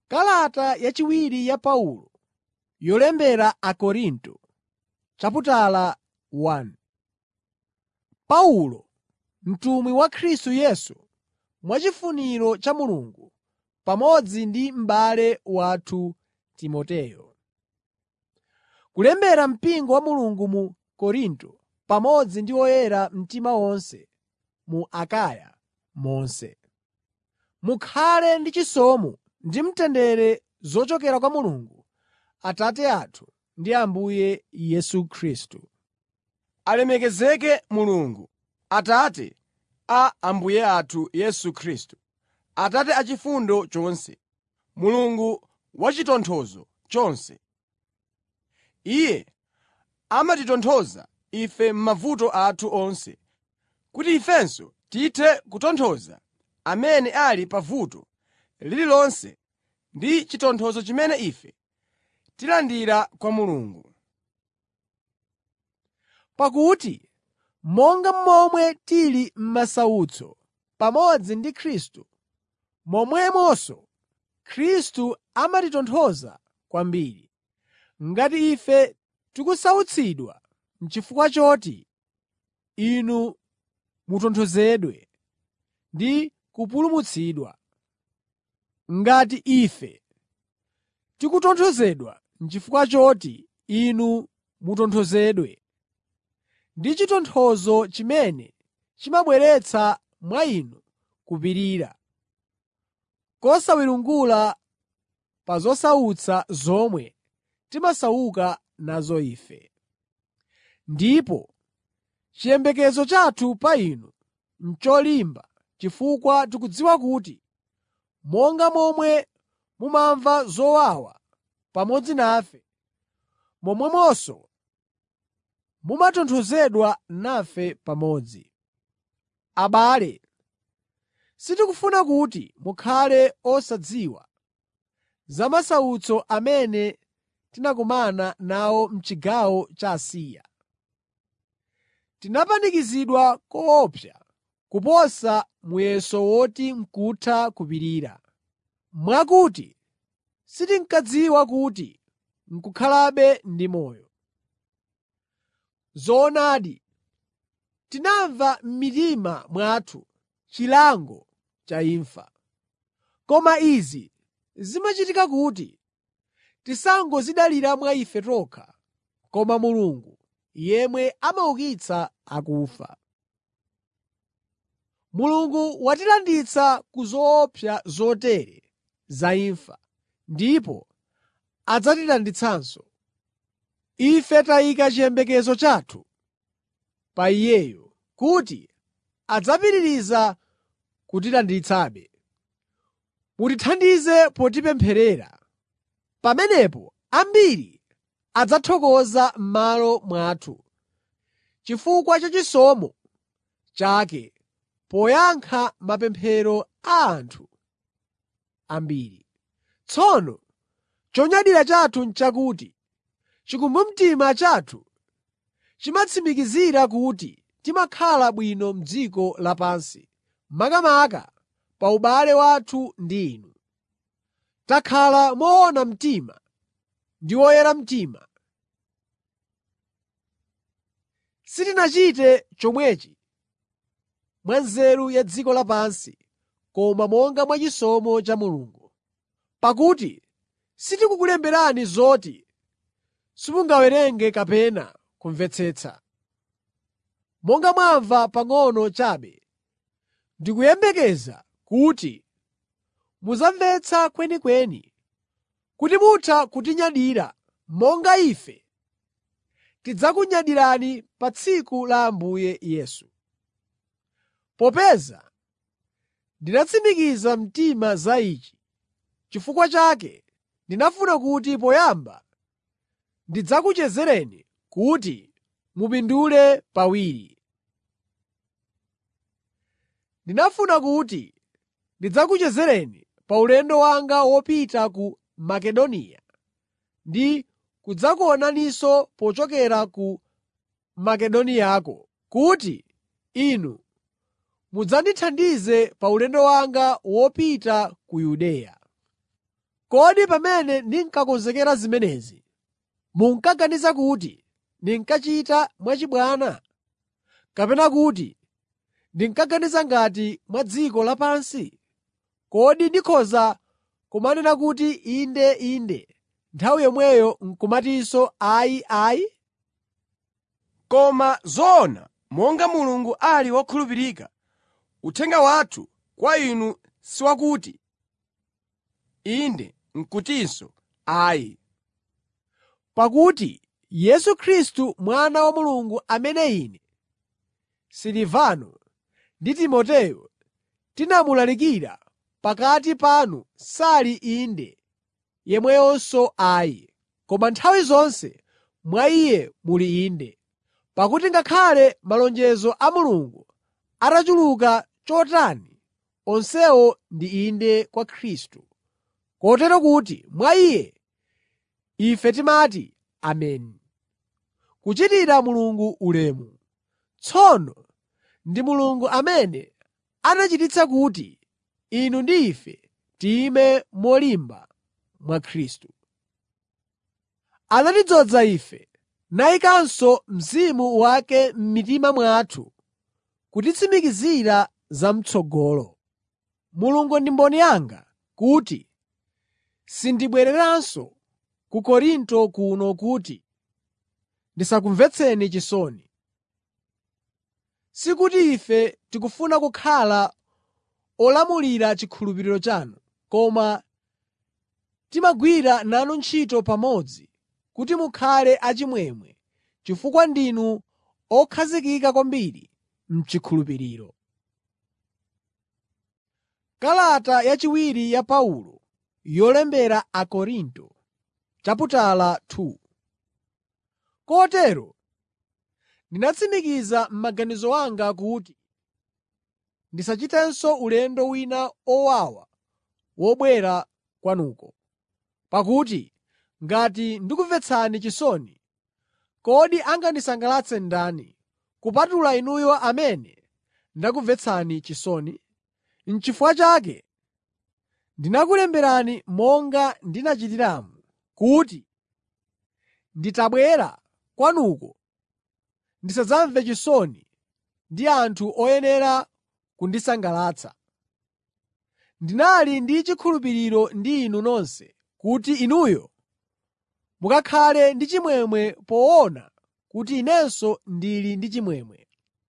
Kalata yachiwiri ya Paulo yolembera Akorinto chaputala 1 Paulo, mtumwi wa Khristu Yesu mwachifuniro cha Mulungu, pamodzi ndi m'bale wathu Timoteyo. Kulembera mpingo wa Mulungu mu Korinto pamodzi ndi oyera mtima onse mu Akaya monse. Mukhale ndi chisomo ndi mtendere zochokera kwa Mulungu Atate athu ndi Ambuye Yesu Khristu. Alemekezeke Mulungu, Atate a Ambuye athu Yesu Khristu, Atate achifundo chonse, Mulungu wachitonthozo chonse. Iye amatitonthoza ife m'mavuto athu onse, kuti ifenso tithe kutonthoza amene ali pa vuto lililonse ndi chitonthozo chimene ife tilandira kwa Mulungu. Pakuti monga momwe tili m'masautso pamodzi ndi Khristu, momwemonso Khristu amatitonthoza kwambiri. Ngati ife tikusautsidwa n'chifukwa choti inu mutonthozedwe ndi kupulumutsidwa. Ngati ife tikutonthozedwa n'chifukwa choti inu mutonthozedwe, ndi chitonthozo chimene chimabweretsa mwa inu kupirira, kosawiringula pa zosautsa zomwe timasauka nazo ife. Ndipo chiyembekezo chathu pa inu n'cholimba chifukwa tikudziwa kuti monga momwe mumamva zowawa pamodzi nafe, momwemonso mumatonthozedwa nafe pamodzi. Abale, sitikufuna kuti mukhale osadziwa za masautso amene tinakumana nawo m'chigawo cha Asiya. Tinapanikizidwa koopsa kuposa muyeso woti n'kutha kupirira, mwakuti sitinkadziwa kuti n'kukhalabe ndi moyo. Zoonadi, tinamva m'mitima mwathu chilango cha imfa. Koma izi zimachitika kuti tisangodzidalira mwa ife tokha, koma Mulungu yemwe amaukitsa akufa. Mulungu watilanditsa ku zoopsa zotere za imfa, ndipo adzatilanditsanso. Ife tayika chiyembekezo chathu pa Iyeyo kuti adzapitiriza kutilanditsabe. Mutithandize potipempherera. Pamenepo ambiri adzathokoza m'malo mwathu chifukwa cha chisomo chake poyankha mapemphero a anthu ambiri. Tsono chonyadira chathu n'chakuti chikumbumtima chathu chimatitsimikizira kuti timakhala bwino m'dziko lapansi, makamaka pa ubale wathu ndi inu. Takhala moona mtima ndi oyera mtima. Sitinachite chomwechi mwa nzeru ya dziko lapansi, koma monga mwachisomo cha Mulungu. Pakuti sitikukulemberani zoti simungawerenge kapena kumvetsetsa. Monga mwamva pang'ono chabe, ndikuyembekeza kuti mudzamvetsa kwenikweni, kuti mutha kutinyadira monga ife tidzakunyadirani pa tsiku la Ambuye Yesu. Popeza ndinatsimikiza mtima za ichi, n'chifukwa chake ndinafuna kuti poyamba ndidzakuchezereni kuti mupindule pawiri. Ndinafuna kuti ndidzakuchezereni pa ulendo wanga wopita ku Makedoniya ndi kudzakuonaninso pochokera ku Makedoniyako, kuti inu mudzandithandize pa ulendo wanga wopita ku Yudeya. Kodi pamene ndinkakonzekera zimenezi, munkaganiza kuti ndinkachita mwachibwana? Kapena kuti ndinkaganiza ngati mwa dziko lapansi? Kodi ndikhoza kumanena kuti, “Inde, Inde,” nthawi yomweyo n'kumatinso “Ayi, ayi”? Koma zoona monga Mulungu ali wokhulupirika, uthenga wathu kwa inu si wakuti, “Inde” n'kutinso “Ayi.” Pakuti Yesu Khristu Mwana wa Mulungu amene ine, Silivano ndi Timoteyo tinamulalikira pakati panu sali “Inde” yemweyonso “Ayi,” koma nthawi zonse mwa Iye muli “Inde.” Pakuti ngakhale malonjezo a Mulungu atachuluka chotani, onsewo ndi “Inde” kwa Khristu. Kotero kuti mwa Iye ife timati “Ameni” kuchitira Mulungu ulemu. Tsono ndi Mulungu amene anachititsa kuti inu ndi ife tiyime molimba mwa Khristu. Anatidzoza ife nayikanso Mzimu wake m'mitima mwathu kutitsimikizira zam'tsogolo. Mulungu ndi mboni yanga kuti sindibwereranso ku Korinto kuno kuti ndisakumvetseni chisoni. Sikuti ife tikufuna kukhala olamulira chikhulupiriro chanu, koma timagwira nanu ntchito pamodzi kuti mukhale achimwemwe chifukwa ndinu okhazikika kwambiri m'chikhulupiriro. Kalata yachiwiri ya Paulo yolembera Akorinto chaputala 2 Kotero ndinatsimikiza m'maganizo anga kuti ndisachitenso ulendo wina owawa wobwera kwanuko. Pakuti ngati ndikumvetsani chisoni, kodi angandisangalatse ndani, kupatula inuyo amene ndakumvetsani chisoni? N'chifukwa chake ndinakulemberani monga ndinachitiramu, kuti nditabwera kwanuko ndisadzamve chisoni ndi anthu oyenera kundisangalatsa. Ndinali ndi chikhulupiriro ndi inu nonse kuti inuyo mukakhale ndi chimwemwe poona kuti inenso ndili ndi chimwemwe.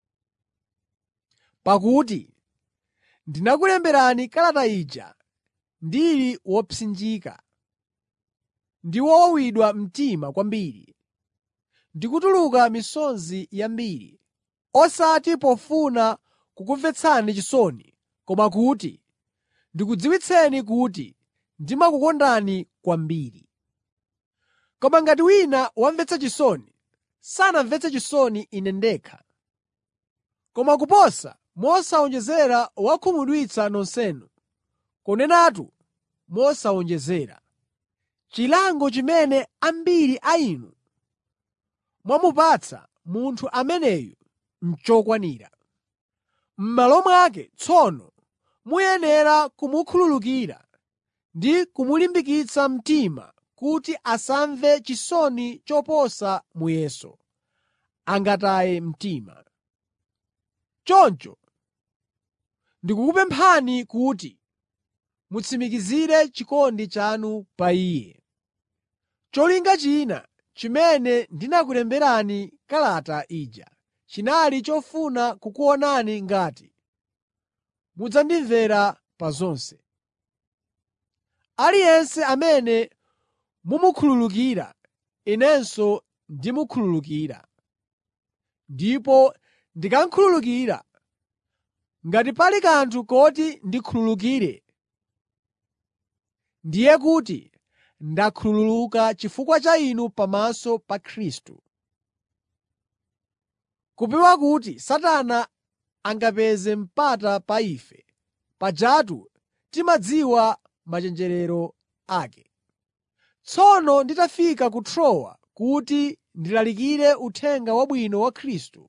Pakuti ndinakulemberani kalata ija ndili wopsinjika ndi wowawidwa mtima kwambiri, ndikutuluka misozi yambiri, osati pofuna kukumvetsani chisoni koma kuti ndikudziwitseni kuti ndimakukondani kwambiri. Koma ngati wina wamvetsa chisoni, sanamvetse chisoni ine ndekha, koma kuposa mosawonjezera wakhumudwitsa nonsenu, kunenatu mosawonjezera. Chilango chimene ambiri a inu mwamupatsa munthu ameneyu n'chokwanira. M'malo mwake tsono muyenera kumukhululukira ndi kumulimbikitsa mtima kuti asamve chisoni choposa muyeso, angataye mtima. Choncho ndikukupemphani kuti mutsimikizire chikondi chanu pa iye. Cholinga china chimene ndinakulemberani kalata ija chinali chofuna kukuonani ngati mudzandimvera pa zonse. Aliyense amene mumukhululukira, inenso ndimukhululukira. Ndipo ndikakhululukira, ngati pali kanthu koti ndikhululukire, ndiye kuti ndakhululuka chifukwa cha inu pamaso pa Khristu. Kupewa kuti Satana angapeze mpata pa ife, pajatu timadziwa machenjerero ake. Tsono nditafika ku Trowa kuti ndilalikire Uthenga Wabwino wa Khristu,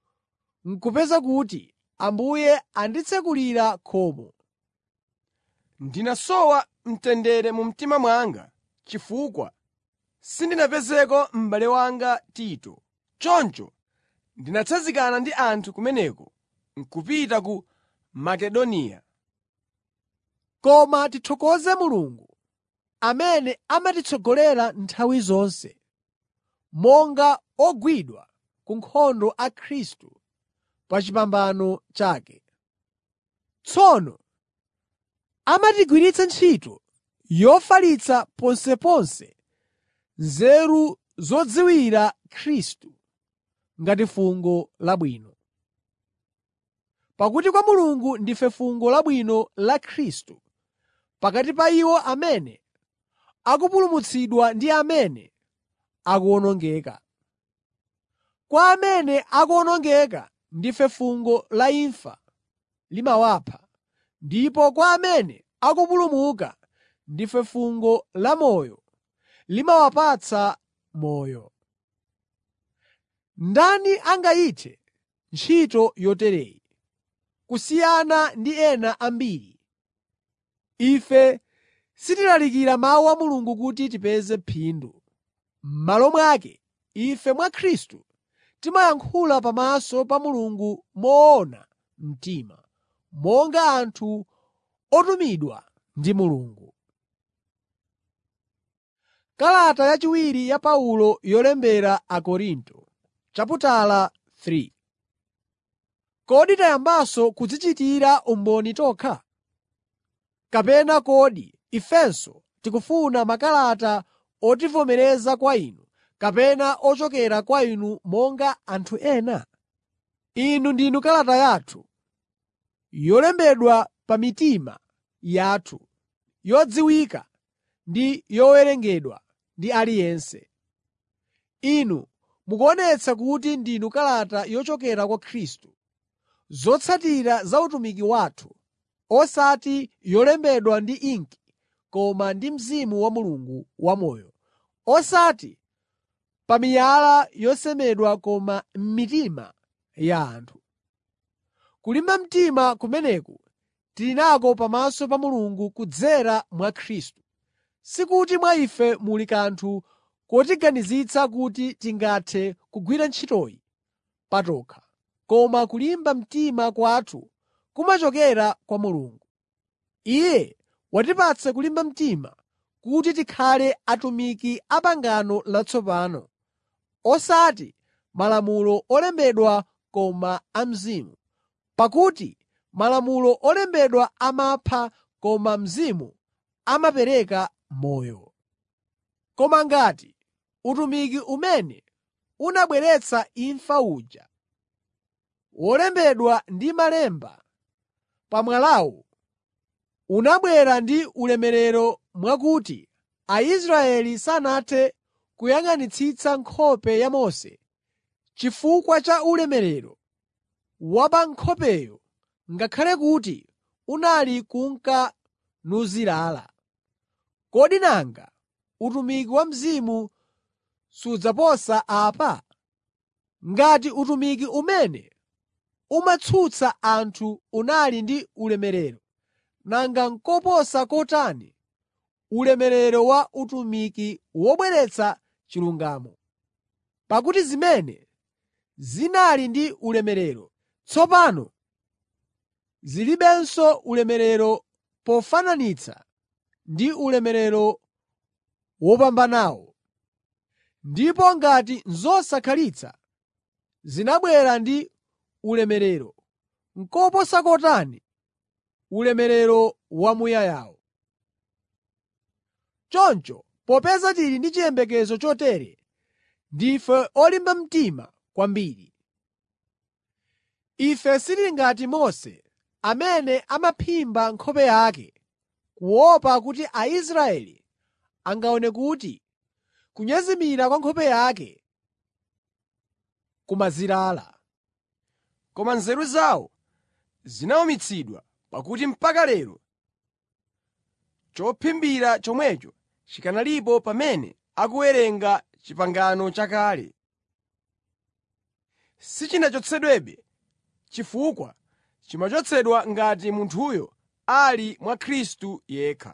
n'kupeza kuti Ambuye anditsekulira khomo. ndinasowa mtendere mu mtima mwanga chifukwa sindinapezeko m'bale wanga Tito. Choncho ndinatsanzikana ndi anthu kumeneko n'kupita ku Makedoniya. Koma tithokoze Mulungu amene amatitsogolera nthawi zonse, monga ogwidwa ku nkhondo a Khristu pa chipambano chake. Tsono amatigwiritsa ntchito yofalitsa ponseponse nzeru zodziwira Khristu ngati fungo labwino. Pakuti kwa Mulungu ndife fungo labwino la Khristu pakati pa iwo amene akupulumutsidwa ndi amene akuwonongeka. Kwa amene akuwonongeka ndife fungo la imfa limawapha, ndipo kwa amene akupulumuka ndife fungo lamoyo limawapatsa moyo. Ndani angayithe ntchito yotereyi? Kusiyana ndi ena ambiri, ife sitilalikira mawu a Mulungu kuti tipeze phindu. M'malo mwake, ife mwa Khristu timayankhula pamaso pa Mulungu moona mtima, monga anthu otumidwa ndi Mulungu. Kalata yachiwiri ya Paulo yolembera Akorinto chaputala 3 Kodi tayambanso kudzichitira umboni tokha? Kapena kodi ifenso tikufuna makalata otivomereza kwa inu kapena ochokera kwa inu monga anthu ena? Inu ndinu kalata yathu, yolembedwa pa mitima yathu, yodziwika ndi yowerengedwa ndi aliyense. Inu mukuonetsa kuti ndinu kalata yochokera kwa Khristu, zotsatira za utumiki wathu, osati yolembedwa ndi inki koma ndi Mzimu wa Mulungu wamoyo, osati pa miyala yosemedwa koma m'mitima ya anthu. Kulimba mtima kumeneku tili nako pamaso pa Mulungu kudzera mwa Khristu, sikuti mwa ife muli kanthu kotiganizitsa kuti tingathe kugwira ntchitoyi patokha, koma kulimba mtima kwathu kumachokera kwa Mulungu. Iye watipatsa kulimba mtima kuti tikhale atumiki a pangano latsopano, osati malamulo olembedwa koma a Mzimu. Pakuti malamulo olembedwa amapha koma Mzimu amapereka moyo. Koma ngati utumiki umene unabweretsa imfa uja, wolembedwa ndi malemba pa mwalawu, unabwera ndi ulemerero mwakuti Aisraeli sanathe kuyang'anitsitsa nkhope ya Mose chifukwa cha ulemerero wa pa nkhopeyo ngakhale kuti unali kunka nuzilala. Kodi nanga utumiki wa Mzimu sudzaposa apa? Ngati utumiki umene umatsutsa anthu unali ndi ulemerero, nanga koposa kotani ulemerero wa utumiki wobweretsa chilungamo! Pakuti zimene zinali ndi ulemerero, tsopano zilibenso ulemerero pofananitsa ndi ulemerero wopambanawo. Ndipo ngati zosakhalitsa zinabwera ndi ulemerero, koposa kotani ulemerero wamuyayawo! Choncho popeza tili ndi chiyembekezo chotere, ndife olimba mtima kwambiri. Ife sitili ngati Mose amene amaphimba nkhope yake kuopa kuti Aisraeli angaone kuti kunyezimira kwa nkhope yake kumazilala. Koma nzeru zawo zinawumitsidwa, pakuti mpaka lero chophimbira chomwecho chikanalipo pamene akuwerenga pangano chakale. Sichinachotsedwebe chifukwa chimachotsedwa ngati munthuyo ali mwa Khristu yekha.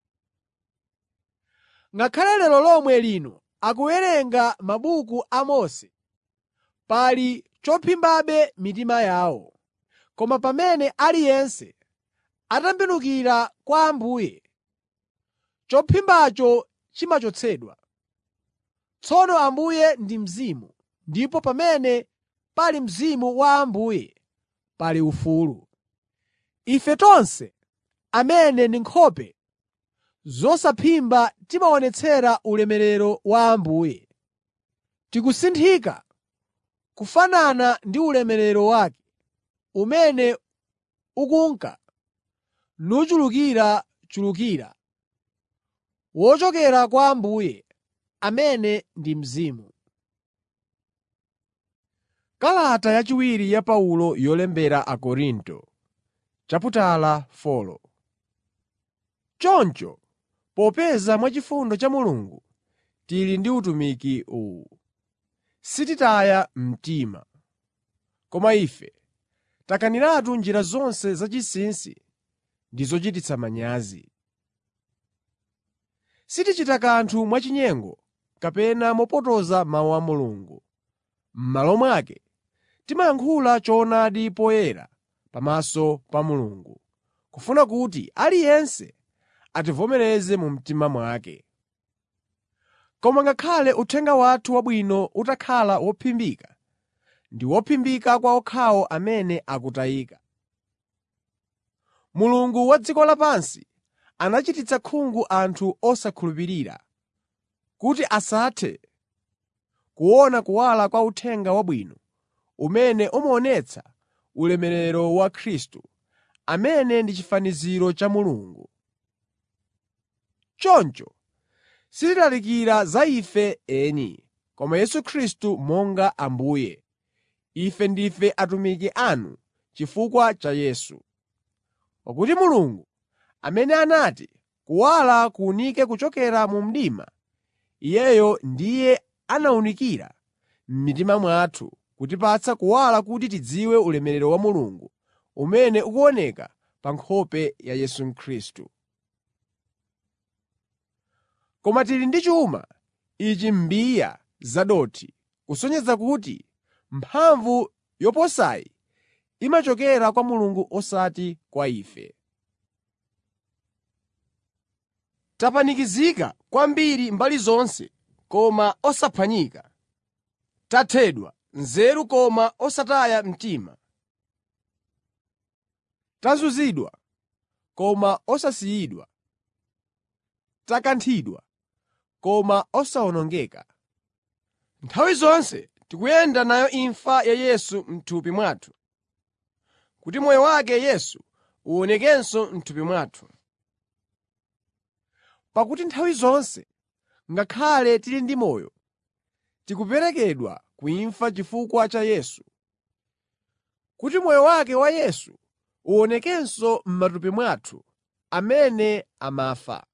Ngakhale lero lomwe lino akuwerenga mabuku a Mose, pali chophimbabe mitima yawo. Koma pamene aliyense atembenukira kwa Ambuye, chophimbacho chimachotsedwa. Tsono Ambuye ndi Mzimu, ndipo pamene pali Mzimu wa Ambuye pali ufulu. Ife tonse amene ndi nkhope zosaphimba timaonetsera ulemerero wa Ambuye. Tikusinthika kufanana ndi ulemerero wake, umene ukunka nuchulukirachulukira, wochokera kwa Ambuye, amene ndi Mzimu. Kalata yachiwiri ya Paulo yolembera Akorinto chaputala 4 Choncho, popeza mwachifundo cha Mulungu tili ndi utumiki uwu, sititaya mtima. Koma ife takaniratu njira zonse zachinsinsi ndi zochititsa manyazi. Sitichita kanthu mwachinyengo kapena mopotoza mawu a Mulungu. M'malo mwake, timayankhula choonadi poyera pamaso pa Mulungu, kufuna kuti aliyense ativomereze mu mtima mwake. Koma ngakhale uthenga wathu wabwino utakhala wophimbika, ndi wophimbika kwa okhawo amene akutayika. Mulungu wa dziko lapansi anachititsa khungu anthu osakhulupirira, kuti asathe kuona kuwala kwa Uthenga Wabwino umene umaonetsa ulemerero wa Khristu, amene ndi chifaniziro cha Mulungu. Choncho sitilalikira za ife eni, koma Yesu Khristu monga Ambuye. Ife ndife atumiki anu chifukwa cha Yesu. Pakuti Mulungu, amene anati kuwala kuwunike kuchokera mu mdima, Iyeyo ndiye anawunikira m'mitima mwathu kutipatsa kuwala kuti tidziwe ulemerero wa Mulungu umene ukuoneka pa nkhope ya Yesu Khristu. Koma tili ndi chuma ichi m'mbiya zadothi, kusonyeza kuti mphamvu yoposayi imachokera kwa Mulungu osati kwa ife. Tapanikizika kwambiri mbali zonse koma osaphwanyika. Tathedwa nzeru koma osataya mtima. Tazunzidwa koma osasiyidwa. Takanthidwa koma osawonongeka. Nthawi zonse tikuyenda nayo imfa ya Yesu m'thupi mwathu, kuti moyo wake Yesu uwonekenso m'thupi mwathu. Pakuti nthawi zonse, ngakhale tili ndi moyo, tikuperekedwa ku imfa chifukwa cha Yesu, kuti moyo wake wa Yesu uwonekenso m'matupi mwathu amene amafa.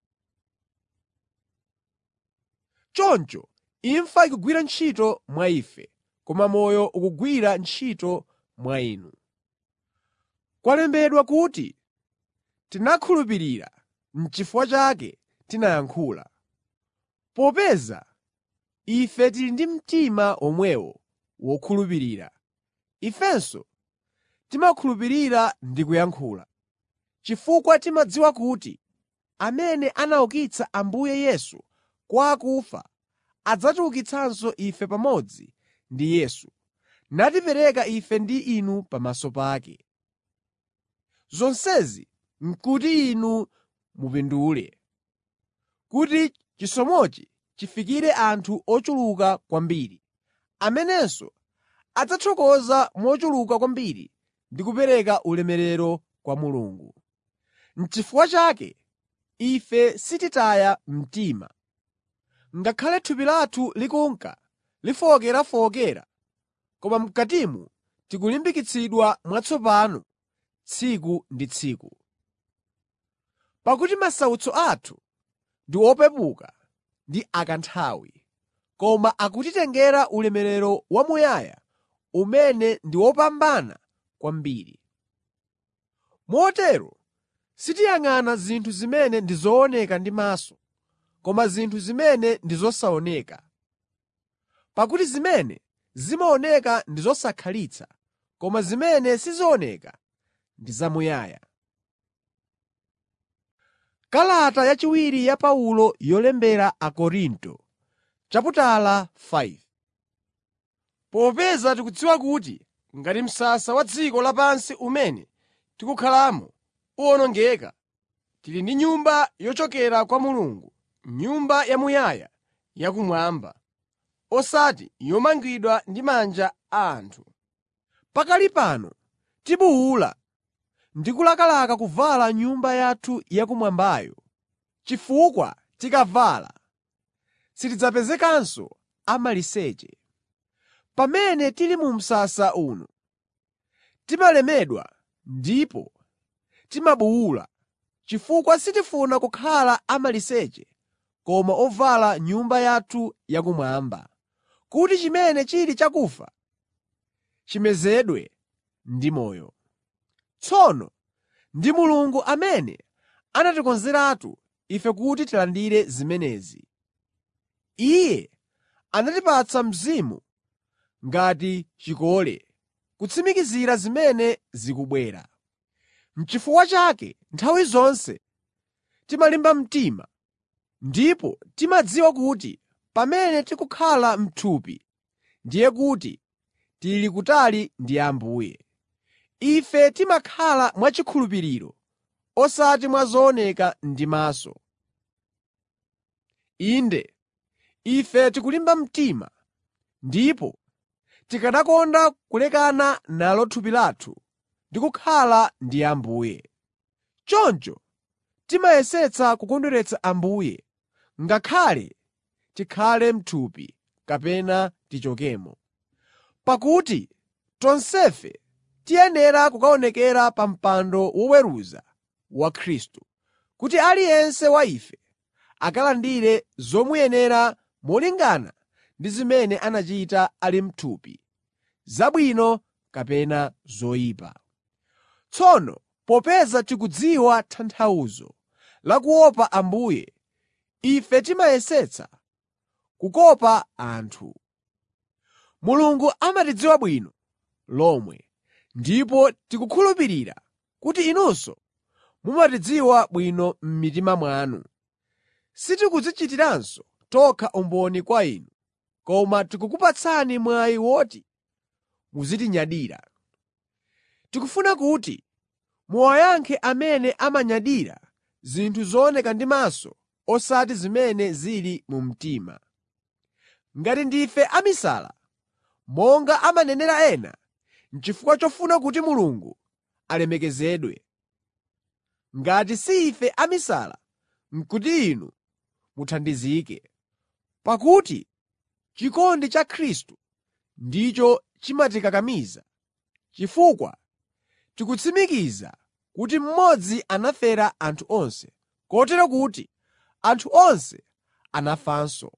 Choncho imfa ikugwira ntchito mwa ife, koma moyo ukugwira ntchito mwa inu. Kwalembedwa kuti, “Tinakhulupirira, n'chifukwa chake tinayankhula.” Popeza ife tili ndi mtima omwewo wokhulupirira, ifenso timakhulupirira ndi kuyankhula, chifukwa timadziwa kuti amene anaukitsa Ambuye Yesu kwa akufa adzatiukitsanso ife pamodzi ndi Yesu, natipereka ife ndi inu pamaso pake. Zonsezi n'kuti inu mupindule, kuti chisomochi chifikire anthu ochuluka kwambiri, amenenso adzathokoza mochuluka kwambiri ndi kupereka ulemerero kwa Mulungu. N'chifukwa chake ife sititaya mtima. Ngakhale thupi lathu likunka lifowokerafowokera, koma m'katimu tikulimbikitsidwa mwatsopano tsiku ndi tsiku. Pakuti masautso athu ndi opepuka ndi akanthawi, koma akutitengera ulemerero wamuyaya umene ndi wopambana kwambiri. Motero Sitiyang'ana zinthu zimene ndi zooneka ndi maso, koma zinthu zimene ndi zosaoneka. Pakuti zimene zimaoneka ndi zosakhalitsa, koma zimene sizioneka ndi zamuyaya. Kalata yachiwiri ya Paulo yolembera Akorinto chaputala 5 Popeza tikudziwa kuti ngati msasa wa dziko lapansi umene tikukhalamo uwonongeka, tili ndi nyumba yochokera kwa Mulungu, nyumba yamuyaya yakumwamba, osati yomangidwa ndi manja a anthu. Pakali pano tibuwula ndi kulakalaka kuvala nyumba yathu yakumwambayo, chifukwa tikavala sitidzapezekanso amaliseche. Pamene tili mu msasa uno, timalemedwa ndipo timabuwula, chifukwa sitifuna kukhala amaliseche koma ovala nyumba yathu yakumwamba, kuti chimene chili chakufa chimezedwe ndi moyo. Tsono ndi Mulungu amene anatikonzeratu ife kuti tilandire zimenezi. Iye anatipatsa Mzimu ngati chikole kutsimikizira zimene zikubwera. N'chifukwa chake nthawi zonse timalimba mtima ndipo timadziwa kuti pamene tikukhala m'thupi, ndiye kuti tili kutali ndi Ambuye. Ife timakhala mwachikhulupiriro osati mwa zooneka ndi maso. Inde, ife tikulimba mtima ndipo tikanakonda kulekana nalo thupi lathu ndi kukhala ndi Ambuye. Choncho timayesetsa kukondweretsa Ambuye, ngakhale tikhale m'thupi kapena tichokemo. Pakuti tonsefe tiyenera kukaonekera pa mpando woweruza wa Khristu, kuti aliyense wa ife akalandire zomuyenera molingana ndi zimene anachita ali m'thupi, zabwino kapena zoyipa. Tsono popeza tikudziwa tanthauzo la kuopa Ambuye, ife timayesetsa kukopa anthu. Mulungu amatidziwa bwino lomwe, ndipo tikukhulupirira kuti inunso mumatidziwa bwino m'mitima mwanu. Sitikudzichitiranso tokha umboni kwa inu, koma tikukupatsani mwayi woti muzitinyadira. Tikufuna kuti muwayankhe amene amanyadira zinthu zooneka ndi maso osati zimene zili mu mtima. Ngati ndife amisala, monga amanenera ena, n'chifukwa chofuna kuti Mulungu alemekezedwe. Ngati si ife amisala, n'kuti inu muthandizike. Pakuti chikondi cha Khristu ndicho chimatikakamiza, chifukwa tikutsimikiza kuti mmodzi anafera anthu onse, kotero kuti anthu onse anafanso.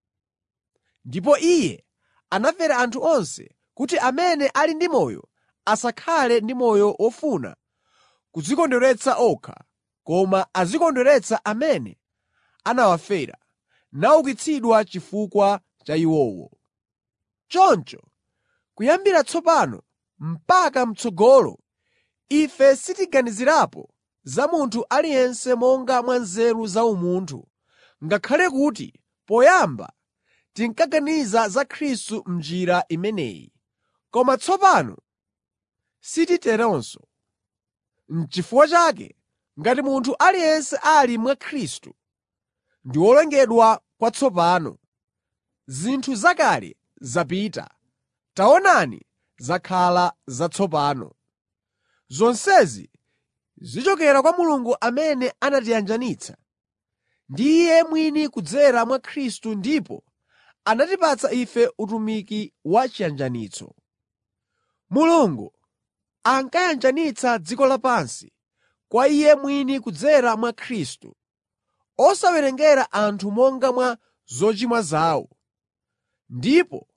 Ndipo Iye anafera anthu onse kuti amene ali ndi moyo asakhale ndi moyo wofuna kudzikondweretsa okha, koma azikondweretsa amene anawafera, naukitsidwa chifukwa cha iwowo. Choncho kuyambira tsopano mpaka m'tsogolo ife sitiganizirapo za munthu aliyense monga mwa nzeru za umunthu, ngakhale kuti poyamba tinkaganiza za Khristu m'njira imeneyi. Koma tsopano sititeronso. N'chifukwa chake ngati munthu aliyense ali mwa Khristu, ndi wolengedwa kwatsopano. Zinthu zakale zapita, taonani zakhala zatsopano. Zonsezi zichokera kwa Mulungu amene anatiyanjanitsa ndi Iye mwini kudzera mwa Khristu ndipo anatipatsa ife utumiki wa chiyanjanitso. Mulungu ankayanjanitsa dziko lapansi kwa Iye mwini kudzera mwa Khristu, osawerengera anthu monga mwa zochimwa zawo, ndipo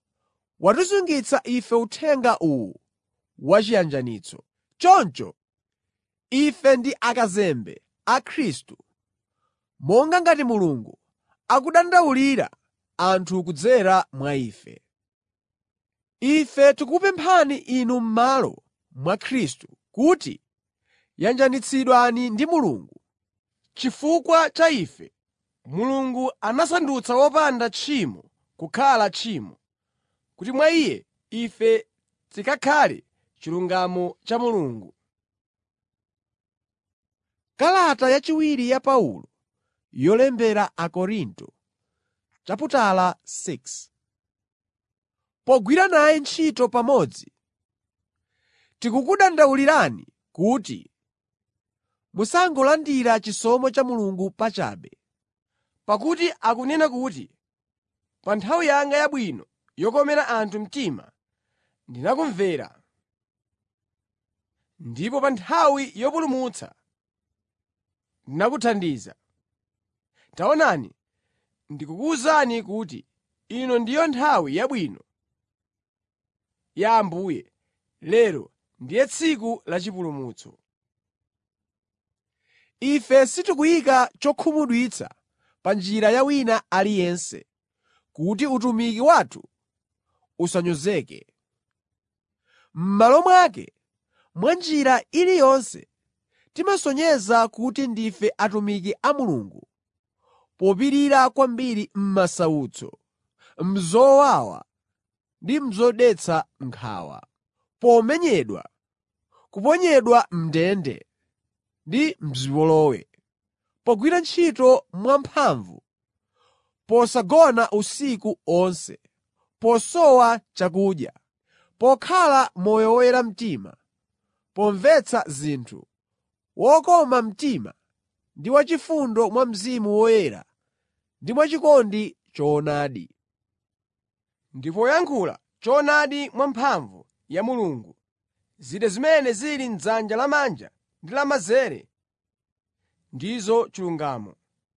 watisungitsa ife uthenga uwu wachiyanjanitso. Choncho Ife ndi akazembe a Khristu, monga ngati Mulungu akudandaulira anthu kudzera mwa ife. Ife tikukupemphani inu m'malo mwa Khristu kuti yanjanitsidwani ndi Mulungu. Chifukwa cha ife, Mulungu anasandutsa wopanda tchimo kukhala tchimo, kuti mwa Iye ife tikakhale chilungamo cha Mulungu. Kalata yachiwiri ya Paulo yolembera Akorinto chaputala 6 Pogwira naye ntchito pamodzi, tikukudandaulirani kuti musangolandira chisomo cha Mulungu pachabe. Pakuti akunena kuti, “Pa nthawi yanga yabwino yokomera anthu mtima ndinakumvera, ndipo pa nthawi yopulumutsa ndinakuthandiza.” Taonani, ndikukuwuzani kuti ino ndiyo nthawi yabwino ya Ambuye, lero ndiye tsiku la chipulumutso. Ife sitikuyika chokhumudwitsa pa njira ya wina aliyense, kuti utumiki wathu usanyozeke. M'malo mwake, mwa njira iliyonse timasonyeza kuti ndife atumiki a Mulungu popirira kwambiri m'masautso, m'zowawa ndi m'zodetsa nkhawa, pomenyedwa, kuponyedwa m'ndende ndi m'zipolowe, pogwira ntchito mwamphamvu, posagona usiku onse, posowa chakudya, pokhala moyo woyera mtima, pomvetsa zinthu, wokoma mtima ndi wachifundo mwa Mzimu Woyera ndi mwachikondi choonadi. ndi poyankhula choonadi mwamphamvu ya Mulungu. Zida zimene zili m'dzanja lamanja ndi lamanzere ndizo chilungamo.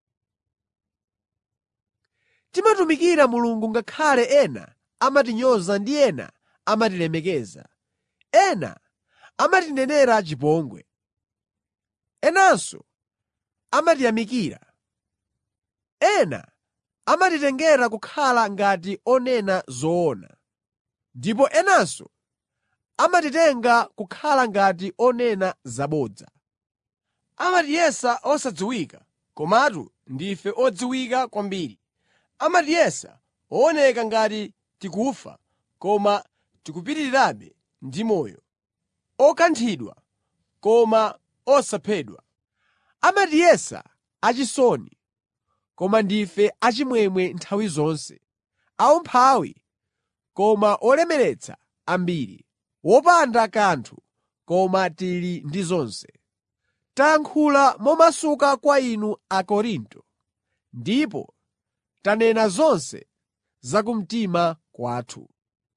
Timatumikira Mulungu ngakhale ena amatinyoza ndi ena amatilemekeza. Ena amatinenera chipongwe. Enanso amatiyamikira. Ena amatitengera kukhala ngati onena zoona, ndipo enanso amatitenga kukhala ngati onena zabodza. Amatiyesa osadziwika, komatu ndife odziwika kwambiri. Amatiyesa ooneka ngati tikufa, koma tikupitirirabe ndi moyo. Okanthidwa, koma osaphedwa. Amatiyesa achisoni, koma ndife achimwemwe nthawi zonse, aumphawi, koma olemeretsa ambiri, wopanda kanthu, koma tili ndi zonse. Tayankhula momasuka kwa inu Akorinto, ndipo tanena zonse za kumtima kwathu.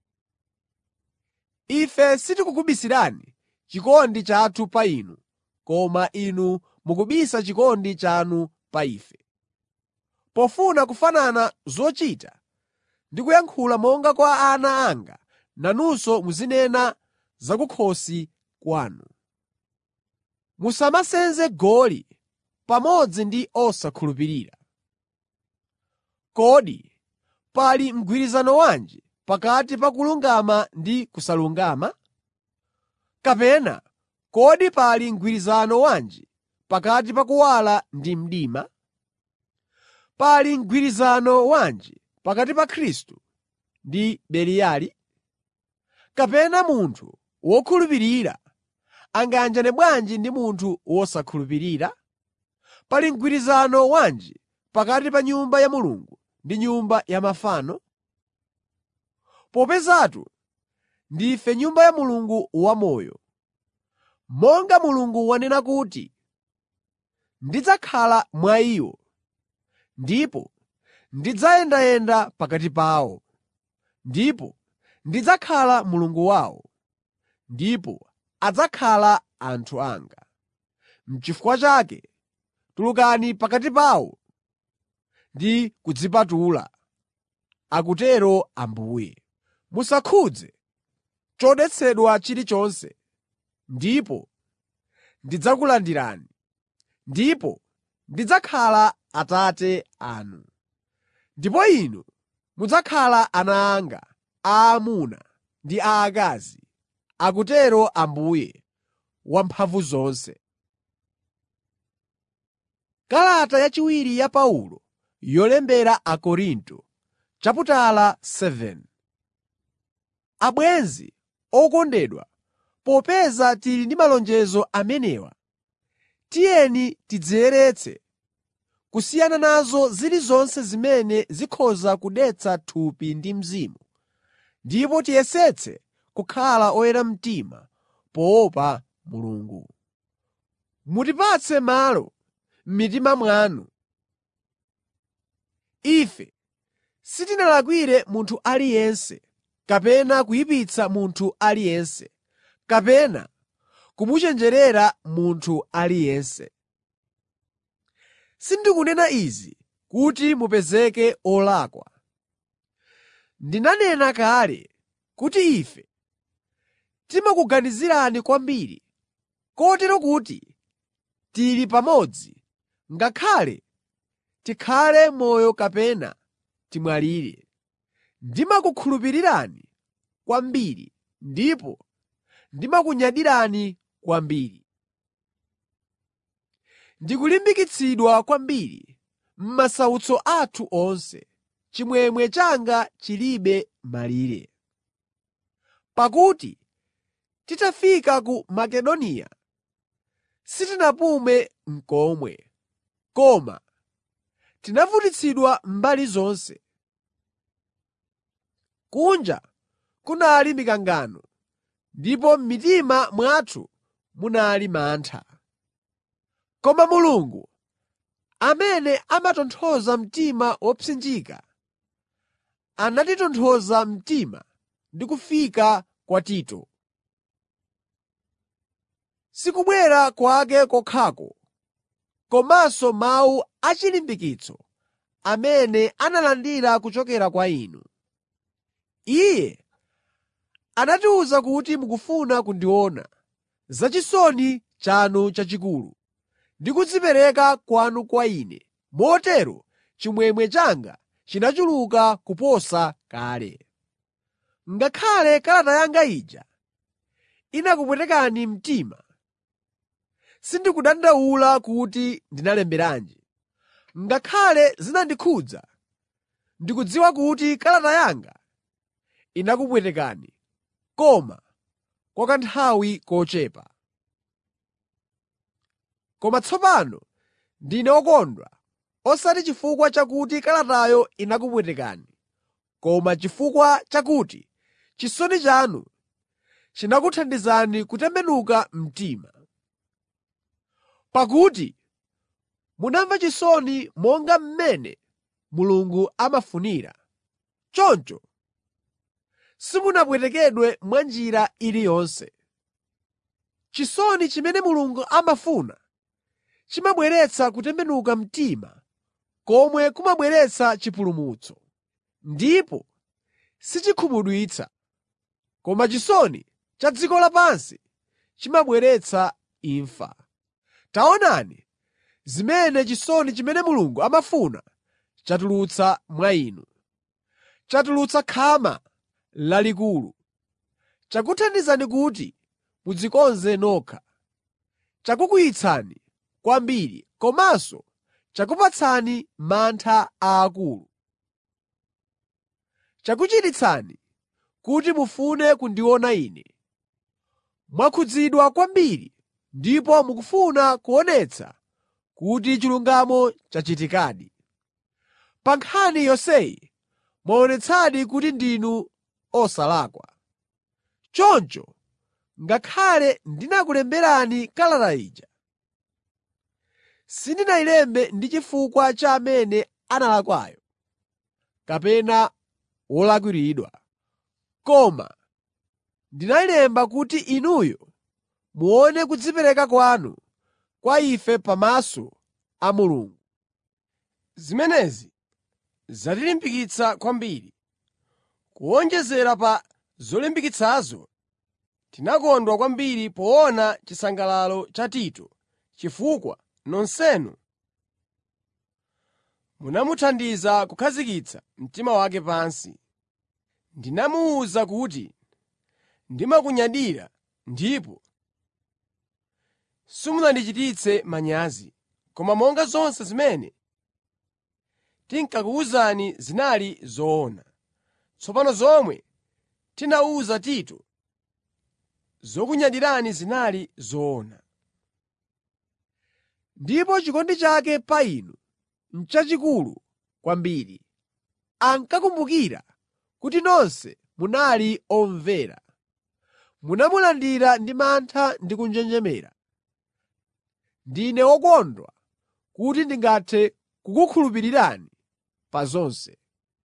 Ife sitikukubisirani chikondi chathu pa inu, koma inu mukubisa chikondi chanu pa ife. Pofuna kufanana zochita ndi kuyankhula monga kwa ana anga, nanunso muzinena za kukhosi kwanu. Musamasenze goli pamodzi ndi osakhulupirira. Kodi pali mgwirizano wanji pakati pa kulungama ndi kusalungama? Kapena kodi pali mgwirizano wanji pakati pa kuwala ndi mdima? Pali mgwirizano wanji pakati pa Khristu ndi Beliyali? Kapena munthu wokhulupirira angayanjane bwanji ndi munthu wosakhulupirira? Pali mgwirizano wanji pakati pa Nyumba ya Mulungu ndi nyumba ya mafano? Popezatu ndife Nyumba ya Mulungu wamoyo. Monga Mulungu wanena kuti, “Ndidzakhala mwa iwo, ndipo ndidzayendayenda pakati pawo, ndipo ndidzakhala Mulungu wawo, ndipo adzakhala anthu anga.” N'chifukwa chake tulukani pakati pawo ndi kudzipatula, akutero Ambuye. Musakhudze chodetsedwa chilichonse, ndipo ndidzakulandirani, ndipo ndidzakhala Atate anu. Ndipo inu mudzakhala ana anga aamuna ndi aakazi, akutero Ambuye Wamphamvuzonse. Kalata yachiwiri ya Paulo yolembera Akorinto chaputala 7 Abwenzi okondedwa, popeza tili ndi malonjezo amenewa, tiyeni tidziyeretse kusiyana nazo zilizonse zimene zikhoza kudetsa thupi ndi mzimu, ndipo tiyesetse kukhala oyera mtima poopa Mulungu. Mutipatse malo m'mitima mwanu. Ife sitinalakwire munthu aliyense kapena kuyipitsa munthu aliyense, kapena kumuchenjerera munthu aliyense. Sindikunena izi kuti mupezeke olakwa. Ndinanena kale kuti ife timakuganizirani kwambiri, kotero kuti tili pamodzi ngakhale tikhale moyo kapena timwalire. Ndimakukhulupirirani kwambiri ndipo ndimakunyadirani kwambiri. Ndikulimbikitsidwa kwambiri m'masautso athu onse, chimwemwe changa chilibe malire. Pakuti titafika ku Makedoniya sitinapume n'komwe, koma tinavutitsidwa mbali zonse. Kunja kunali mikangano, ndipo m'mitima mwathu munali mantha. Koma Mulungu, amene amatonthoza mtima wopsinjika, anatitonthoza mtima ndi kufika kwa Tito. Sikubwera kwake kokhako, komanso mawu achilimbikitso amene analandira kuchokera kwa inu. Iye anatiwuza kuti mukufuna kundiona, zachisoni chanu chachikulu ndi kudzipereka kwanu kwa ine, motero chimwemwe changa chinachuluka kuposa kale. Ngakhale kalata yanga ija inakupwetekani mtima, sindikudandaula kuti ndinalemberanji. Ngakhale zinandikhudza, ndikudziwa kuti kalata yanga inakupwetekani, koma kwa kanthawi kochepa. Koma tsopano ndine wokondwa, osati chifukwa chakuti kalatayo inakupwetekani, koma chifukwa chakuti chisoni chanu chinakuthandizani kutembenuka mtima. Pakuti munamva chisoni monga mmene Mulungu amafunira, choncho simunapwetekedwe mwa njira iliyonse. Chisoni chimene Mulungu amafuna chimabweretsa kutembenuka mtima komwe kumabweretsa chipulumutso, ndipo sichikhumudwitsa. Koma chisoni cha dziko lapansi chimabweretsa imfa. Taonani zimene chisoni chimene Mulungu amafuna chatulutsa mwa inu. Chatulutsa khama lalikulu, chakuthandizani kuti mudzikonze nokha, chakukwiyitsani kwambiri komanso chakupatsani mantha aakulu. Chakuchititsani kuti mufune kundiona Ine. Mwakhudzidwa kwambiri ndipo mukufuna kuonetsa kuti chilungamo chachitikadi. Pa nkhani yonseyi mwaonetsadi kuti ndinu osalakwa. Choncho ngakhale ndinakulemberani kalata ija, sindinayilembe ndi chifukwa cha amene analakwayo kapena wolakwiridwa, koma ndinayilemba kuti inuyo muone kudzipereka kwanu kwa ife pamaso a Mulungu. Zimenezi zatilimbikitsa kwambiri. Kuwonjezera pa zolimbikitsazo, Tinakondwa kwambiri poona chisangalalo cha Tito chifukwa nonsenu munamuthandiza kukhazikitsa mtima wake pansi. Ndinamuwuza kuti ndimakunyadira ndipo simunandichititse manyazi. Koma monga zonse zimene tinkakuwuzani zinali zoona. Tsopano zomwe tinawuza Tito zokunyadirani zinali zoona. Ndipo chikondi chake pa inu n'chachikulu kwambiri. Ankakumbukira kuti nonse munali omvera. Munamulandira ndi mantha ndi kunjenjemera. Ndine wokondwa kuti ndingathe kukukhulupirirani pa zonse.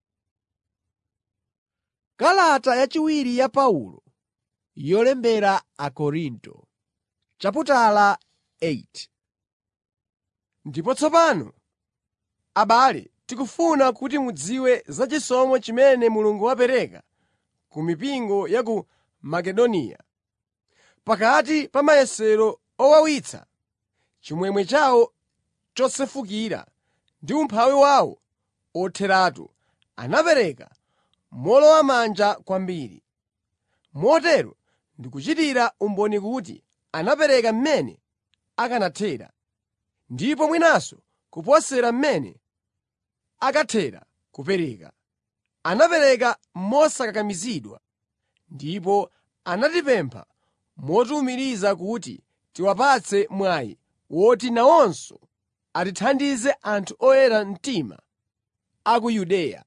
Kalata yachiwiri ya Paulo yolembera Akorinto chaputala 8 Ndipo tsopano, abale, tikufuna kuti mudziwe za chisomo chimene Mulungu wapereka ku mipingo ya ku Makedoniya. Pakati pa mayesero owawitsa, chimwemwe chawo chosefukira ndi umphawi wawo otheratu, anapereka mowolowamanja kwambiri. Motero ndikuchitira umboni kuti anapereka mmene akanathera, ndipo mwinanso kuposera mmene akathera kupereka. Anapereka mosakakamizidwa, ndipo anatipempha motiwumiriza kuti tiwapatse mwayi woti nawonso atithandize anthu oyera mtima a ku Yudeya.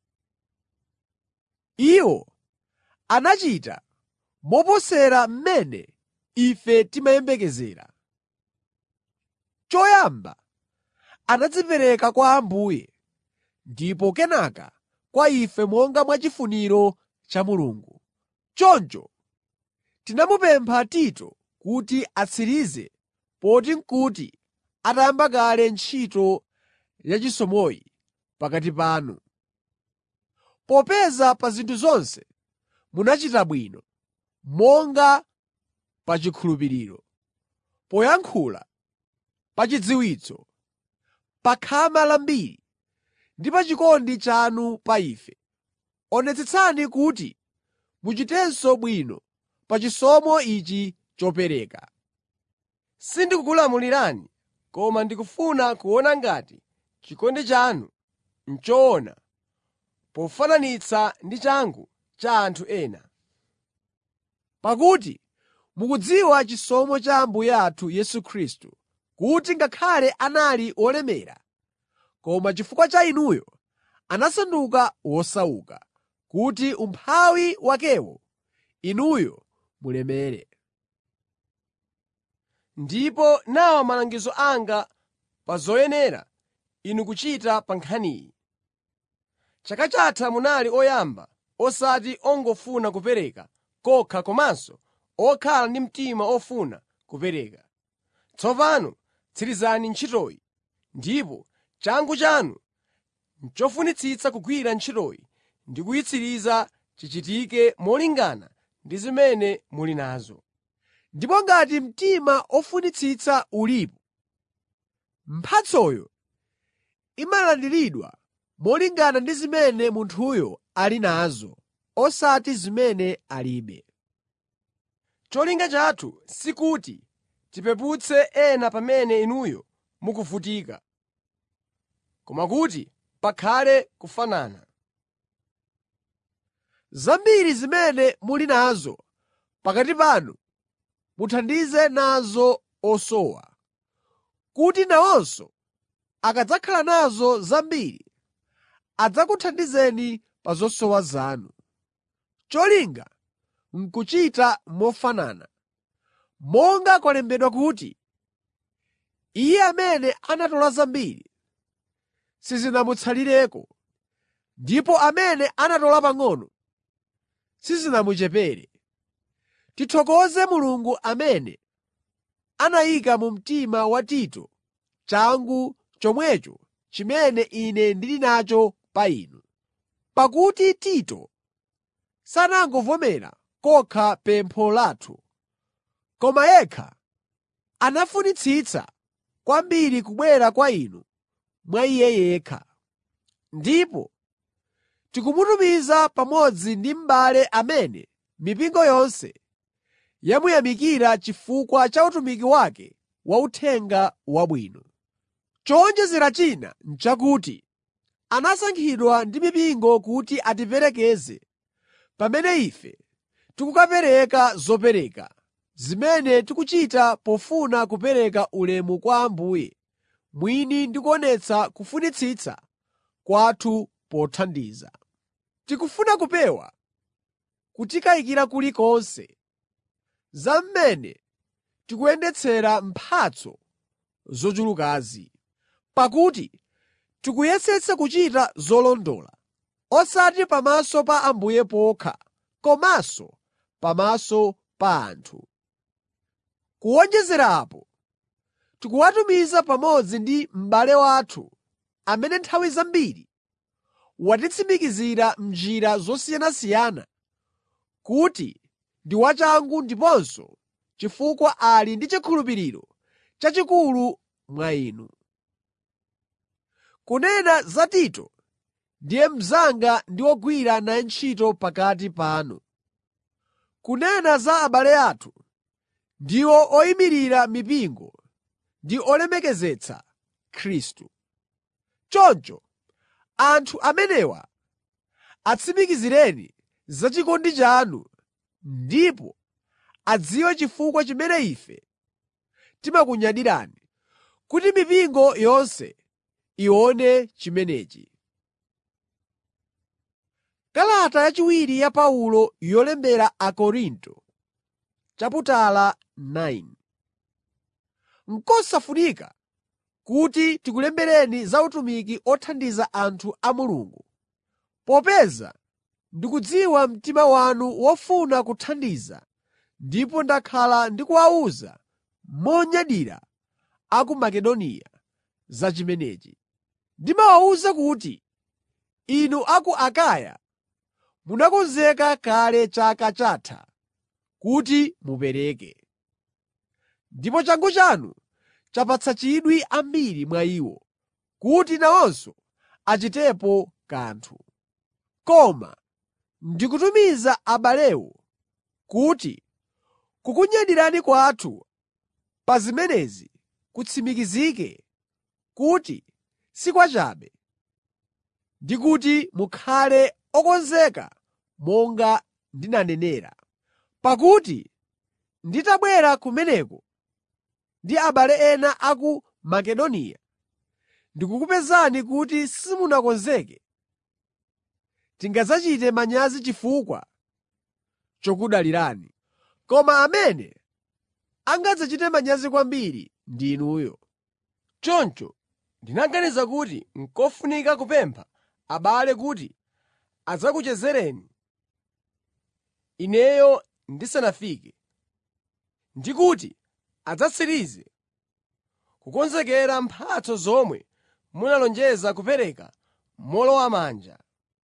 Iwo anachita moposera mmene ife timayembekezera. Choyamba anadzipereka kwa Ambuye ndipo kenaka kwa ife monga mwa chifuniro cha Mulungu. Choncho tinamupempha Tito kuti atsirize poti n'kuti atayamba kale ntchito yachisomoyi pakati panu. Popeza pa zinthu zonse munachita bwino, monga pa chikhulupiriro, poyankhula, pa chidziwitso, pa khama lambiri ndi pa chikondi chanu pa ife. Onetsetsani kuti muchitenso bwino pa chisomo ichi chopereka. Sindikukulamulirani, koma ndikufuna kuona ngati chikondi chanu n'choona pofananitsa ndi changu cha anthu ena. Pakuti mukudziwa chisomo cha Ambuye athu Yesu Khristu, kuti ngakhale anali wolemera, koma chifukwa cha inuyo anasanduka wosauka, kuti umphawi wakewo inuyo mulemere. Ndipo nawa malangizo anga pa zoyenera inu kuchita pa nkhaniyi. Chaka chatha munali oyamba osati ongofuna kupereka kokha komanso okhala ndi mtima ofuna kupereka. Tsopano tsirizani ntchitoyi, ndipo changu chanu n'chofunitsitsa kugwira ntchitoyi ndi kuyitsiriza chichitike molingana ndi zimene muli nazo. Ndipo ngati mtima ofunitsitsa ulipo, mphatsoyo imalandiridwa molingana ndi zimene munthuyo ali nazo, osati zimene alibe. Cholinga chathu sikuti tipeputse ena pamene inuyo mukuvutika, koma kuti pakhale kufanana. Zambiri zimene muli nazo pakati panu muthandize nazo osowa, kuti nawonso akadzakhala nazo zambiri adzakuthandizeni pa zosowa zanu. Cholinga n'kuchita mofanana, monga kwalembedwa kuti, “Iye amene anatola zambiri sizinamutsalireko, ndipo amene anatola pang'ono sizinamuchepere.” Tithokoze Mulungu amene anayika mu mtima wa Tito changu chomwecho chimene ine ndili nacho pa inu. Pakuti Tito sanangovomera kokha pempho lathu, koma yekha anafunitsitsa kwambiri kubwera kwa inu mwa Iye yekha. Ndipo tikumutumiza pamodzi ndi m'bale amene mipingo yonse yamuyamikira chifukwa cha utumiki wake wa Uthenga Wabwino. Chowonjezera china n'chakuti anasankhidwa ndi mipingo kuti atiperekeze pamene ife tikukapereka zopereka, zimene tikuchita pofuna kupereka ulemu kwa Ambuye mwini ndi kuonetsa kufunitsitsa kwathu pothandiza. Tikufuna kupewa kutikayikira kulikonse za mmene tikuyendetsera mphatso zochulukazi. Pakuti tikuyesetsa kuchita zolondola, osati pamaso pa Ambuye pokha, komanso pamaso pa anthu. Kuwonjezera apo, tikuwatumiza pamodzi ndi m'bale wathu amene nthawi zambiri watitsimikizira m'njira zosiyanasiyana kuti ndi wachangu ndiponso chifukwa ali ndi chikhulupiriro chachikulu mwa inu. Kunena za Tito, ndiye mnzanga ndi wogwira naye ntchito pakati panu. Kunena za abale athu, ndiwo oyimirira mipingo ndi olemekezetsa Khristu. Choncho anthu amenewa atsimikizireni za chikondi chanu ndipo adziwe chifukwa chimene ife timakunyadirani, kuti mipingo yonse ione chimenechi. Kalata yachiwiri ya Paulo yolembera Akorinto chaputala 9 N'kosafunika kuti tikulembereni za utumiki othandiza anthu a Mulungu, popeza ndikudziwa mtima wanu wofuna kuthandiza ndipo ndakhala ndikuwawuza monyadira a ku Makedoniya za chimenechi. Ndimawawuza kuti inu a ku Akaya munakonzeka kale chaka chatha kuti mupereke. Ndipo changu chanu chapatsa chidwi ambiri mwa iwo, kuti nawonso achitepo kanthu. Koma ndikutumiza abalewo kuti kukunyadirani kwathu pa zimenezi kutsimikizike kuti si kwachabe, ndi kuti mukhale okonzeka monga ndinanenera. Pakuti nditabwera kumeneko ndi abale ena a ku Makedoniya, ndikukupezani kuti simunakonzeke, tingadzachite manyazi chifukwa chokudalirani. Koma amene angadzachite manyazi kwambiri ndi inuyo. Choncho ndinaganiza kuti n'kofunika kupempha abale kuti adzakuchezereni ineyo ndisanafike, ndi kuti adzatsirize kukonzekera mphatso zomwe munalonjeza kupereka mowolowamanja.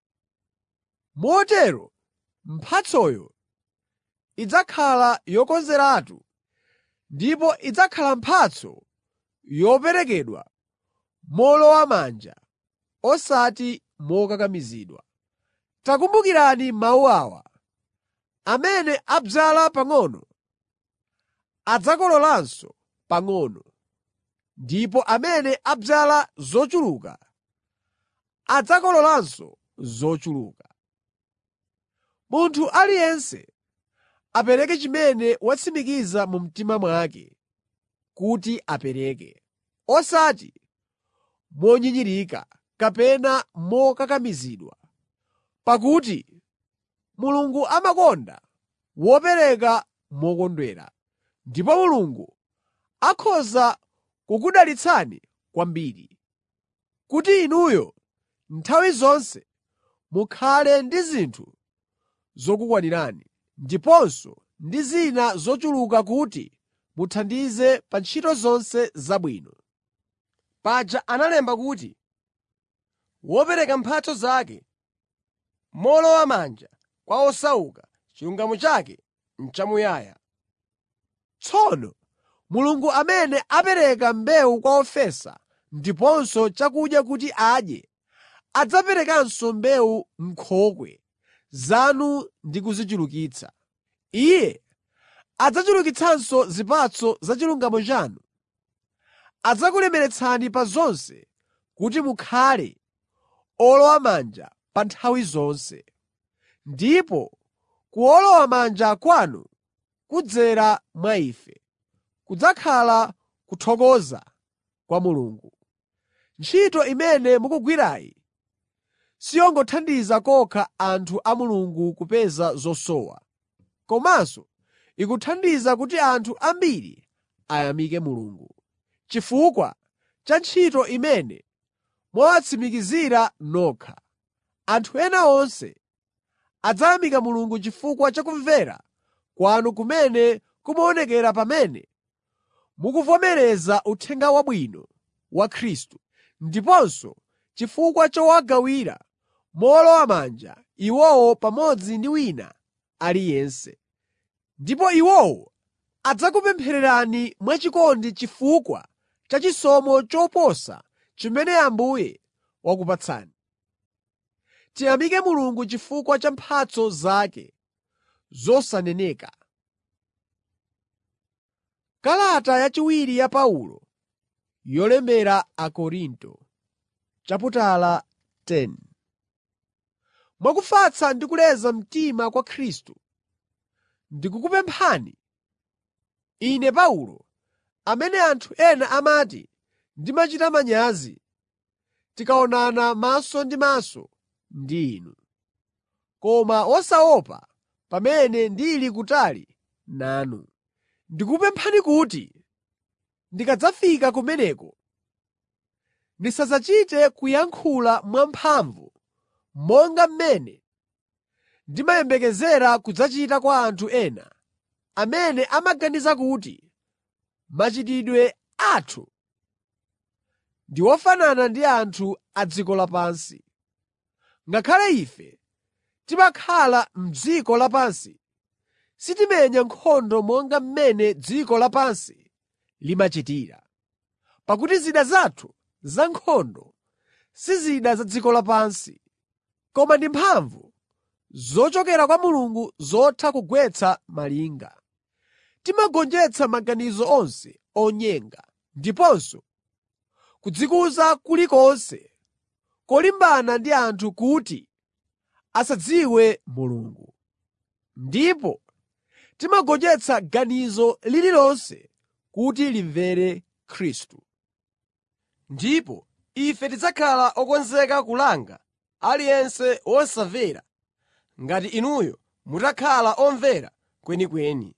Motero mphatsoyo idzakhala yokonzeratu ndipo idzakhala mphatso yoperekedwa mowolowamanja osati mokakamizidwa. Takumbukirani mawu awa: Amene adzala pang'ono adzakololanso pang'ono, ndipo amene adzala zochuluka adzakololanso zochuluka. Munthu aliyense apereke chimene watsimikiza mu mtima mwake kuti apereke, osati monyinyirika kapena mokakamizidwa, pakuti Mulungu amakonda wopereka mokondwera, ndipo Mulungu akhoza kukudalitsani kwambiri, kuti inuyo nthawi zonse mukhale ndi zinthu zokukwanirani, ndiponso ndi zina zochuluka kuti muthandize pa ntchito zonse zabwino. Paja analemba kuti, “Wopereka mphatso zake mowolowamanja kwa osauka, chilungamo chake n'chamuyaya. Tsono Mulungu amene apereka mbewu kwa ofesa ndiponso chakudya kuti adye, adzaperekanso mbewu m'nkhokwe zanu ndi kuzichulukitsa. Iye adzachulukitsanso zipatso za chilungamo chanu. Adzakulemeretsani pa zonse kuti mukhale owolowamanja pa nthawi zonse. Ndipo kuwolowamanja kwanu kudzera mwa ife, kudzakhala kuthokoza kwa Mulungu. Ntchito imene mukugwirayi siyongothandiza kokha anthu a Mulungu kupeza zosowa, komanso ikuthandiza kuti anthu ambiri ayamike Mulungu, chifukwa cha ntchito imene mwawatsimikizira nokha. Anthu ena onse adzayamika Mulungu chifukwa cha kumvera kwanu kumene kumaonekera pamene mukuvomereza Uthenga Wabwino wa Khristu, ndiponso chifukwa chowagawira mowolowamanja iwowo pamodzi ndi wina aliyense. Ndipo iwowo adzakupemphererani mwachikondi chifukwa cha chisomo choposa chimene Ambuye wakupatsani. Tiyamike Mulungu chifukwa cha mphatso zake zosaneneka. Kalata yachiwiri ya Paulo yolembera Akorinto chaputala 10 Mwakufatsa ndi kuleza mtima kwa Khristu, ndikukupemphani, ine Paulo, amene anthu ena amati ndimachita manyazi tikaonana maso ndi maso ndi inu, koma wosaopa pamene ndili kutali nanu. Ndikukupemphani kuti ndikadzafika kumeneko, ndisadzachite kuyankhula mwamphamvu monga mmene ndimayembekezera kudzachita kwa anthu ena amene amaganiza kuti machitidwe athu ndi ofanana ndi anthu a dziko lapansi. Ngakhale ife timakhala m'dziko lapansi, sitimenya nkhondo monga mmene dziko lapansi limachitira. Pakuti zida zathu za nkhondo si zida za dziko lapansi, koma ndi mphamvu zochokera kwa Mulungu zotha kugwetsa malinga. Timagonjetsa maganizo onse onyenga ndiponso kudzikuza kulikonse kolimbana ndi anthu kuti asadziwe Mulungu. Ndipo timagonjetsa ganizo lililonse kuti limvere Khristu. Ndipo ife tidzakhala okonzeka kulanga aliyense wosamvera ngati inuyo mutakhala omvera kwenikweni.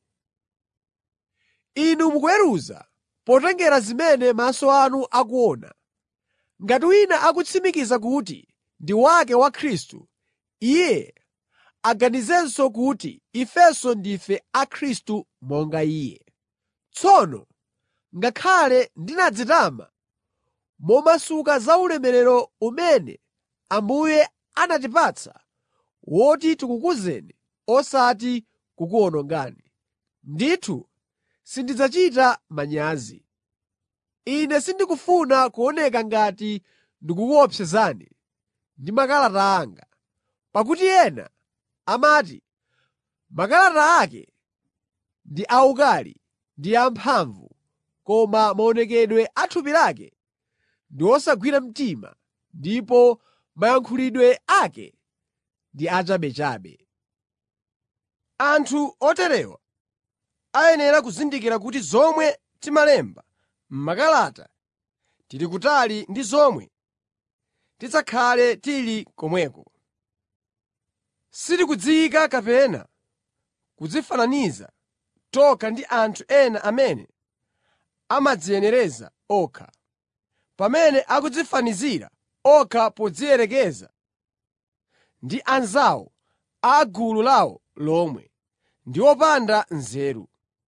Inu mukuweruza potengera zimene maso anu akuona. Ngati wina akutsimikiza kuti ndi wake wa Khristu, iye aganizenso kuti ifenso ndife a Khristu monga iye. Tsono ngakhale ndinadzitama momasuka za ulemerero umene Ambuye anatipatsa woti tikukuzeni osati kukuwonongani, ndithu sindidzachita manyazi. Ine sindikufuna kuoneka ngati ndikukuopsezani ndi makalata anga, pakuti ena amati makalata ake ndi awukali ndi amphamvu, koma maonekedwe a thupi lake ndi osagwira mtima ndipo mayankhulidwe ake ndi achabechabe. Anthu oterewa ayenera kuzindikira kuti zomwe timalemba m'makalata tili kutali ndi zomwe tidzakhale tili komweko. Sitikudziyika kapena kudzifananiza tokha ndi anthu ena amene amadziyenereza okha, pamene akudzifanizira okha podziyerekeza ndi anzawo a gulu lawo lomwe, ndi opanda nzeru.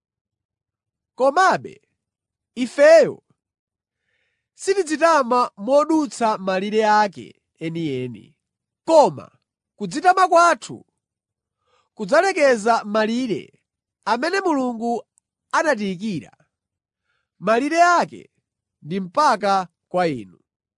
Komabe ifeyo sitidzitama modutsa malire ake enieni. Koma kudzitama kwathu kudzalekeza malire amene Mulungu anatiyikira. Malire ake ndi mpaka kwa inu.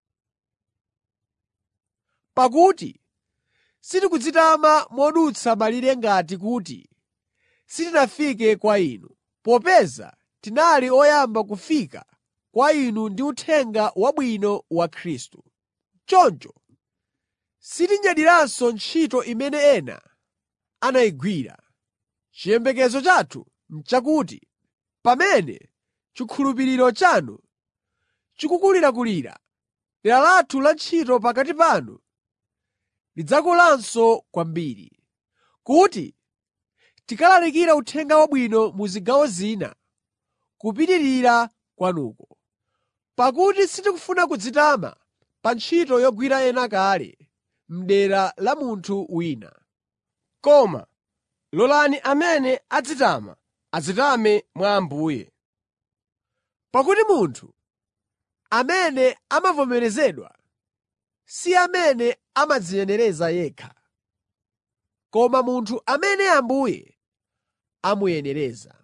Pakuti sitikudzitama modutsa malire ngati kuti sitinafike kwa inu, popeza tinali oyamba kufika kwa inu ndi Uthenga Wabwino wa Khristu. Choncho sitinyadiranso ntchito imene ena anayigwira. Chiyembekezo chathu n'chakuti pamene chikhulupiriro chanu chikukulirakulira, dera lathu la ntchito pakati panu lidzakulanso kwambiri, kuti tikalalikira Uthenga Wabwino mu zigawo zina kupitirira kwanuko. Pakuti sitikufuna kudzitama pa ntchito yogwira ena kale m'dera la munthu wina. Koma lolani amene adzitama adzitame mwa Ambuye. Pakuti munthu amene amavomerezedwa si amene amadziyenereza yekha, koma munthu amene Ambuye amuyenereza.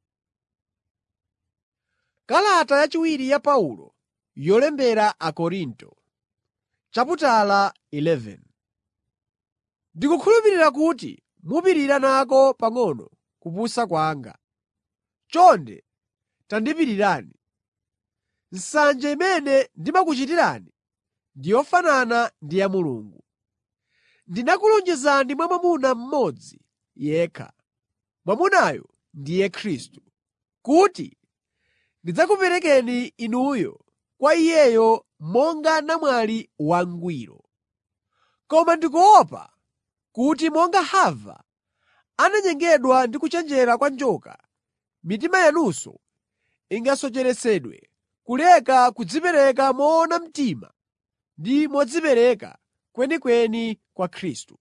Kalata yachiwiri ya Paulo yolembera Akorinto chaputala 11 Ndikukhulupirira kuti mupirira nako pang'ono kupusa kwanga. Chonde tandipirirani. Nsanje imene ndimakuchitirani ndi yofanana ndi ya Mulungu. Ndinakulonjezani mwa mwamuna mmodzi yekha, mwamunayo ndiye Khristu, kuti ndidzakuperekeni inuyo kwa Iyeyo monga namwali wangwiro. Koma ndikuopa kuti monga Hava ananyengedwa ndi kuchenjera kwa njoka, mitima yanunso ingasocheretsedwe kuleka kudzipereka moona mtima ndi modzipereka kwenikweni kwa Khristu.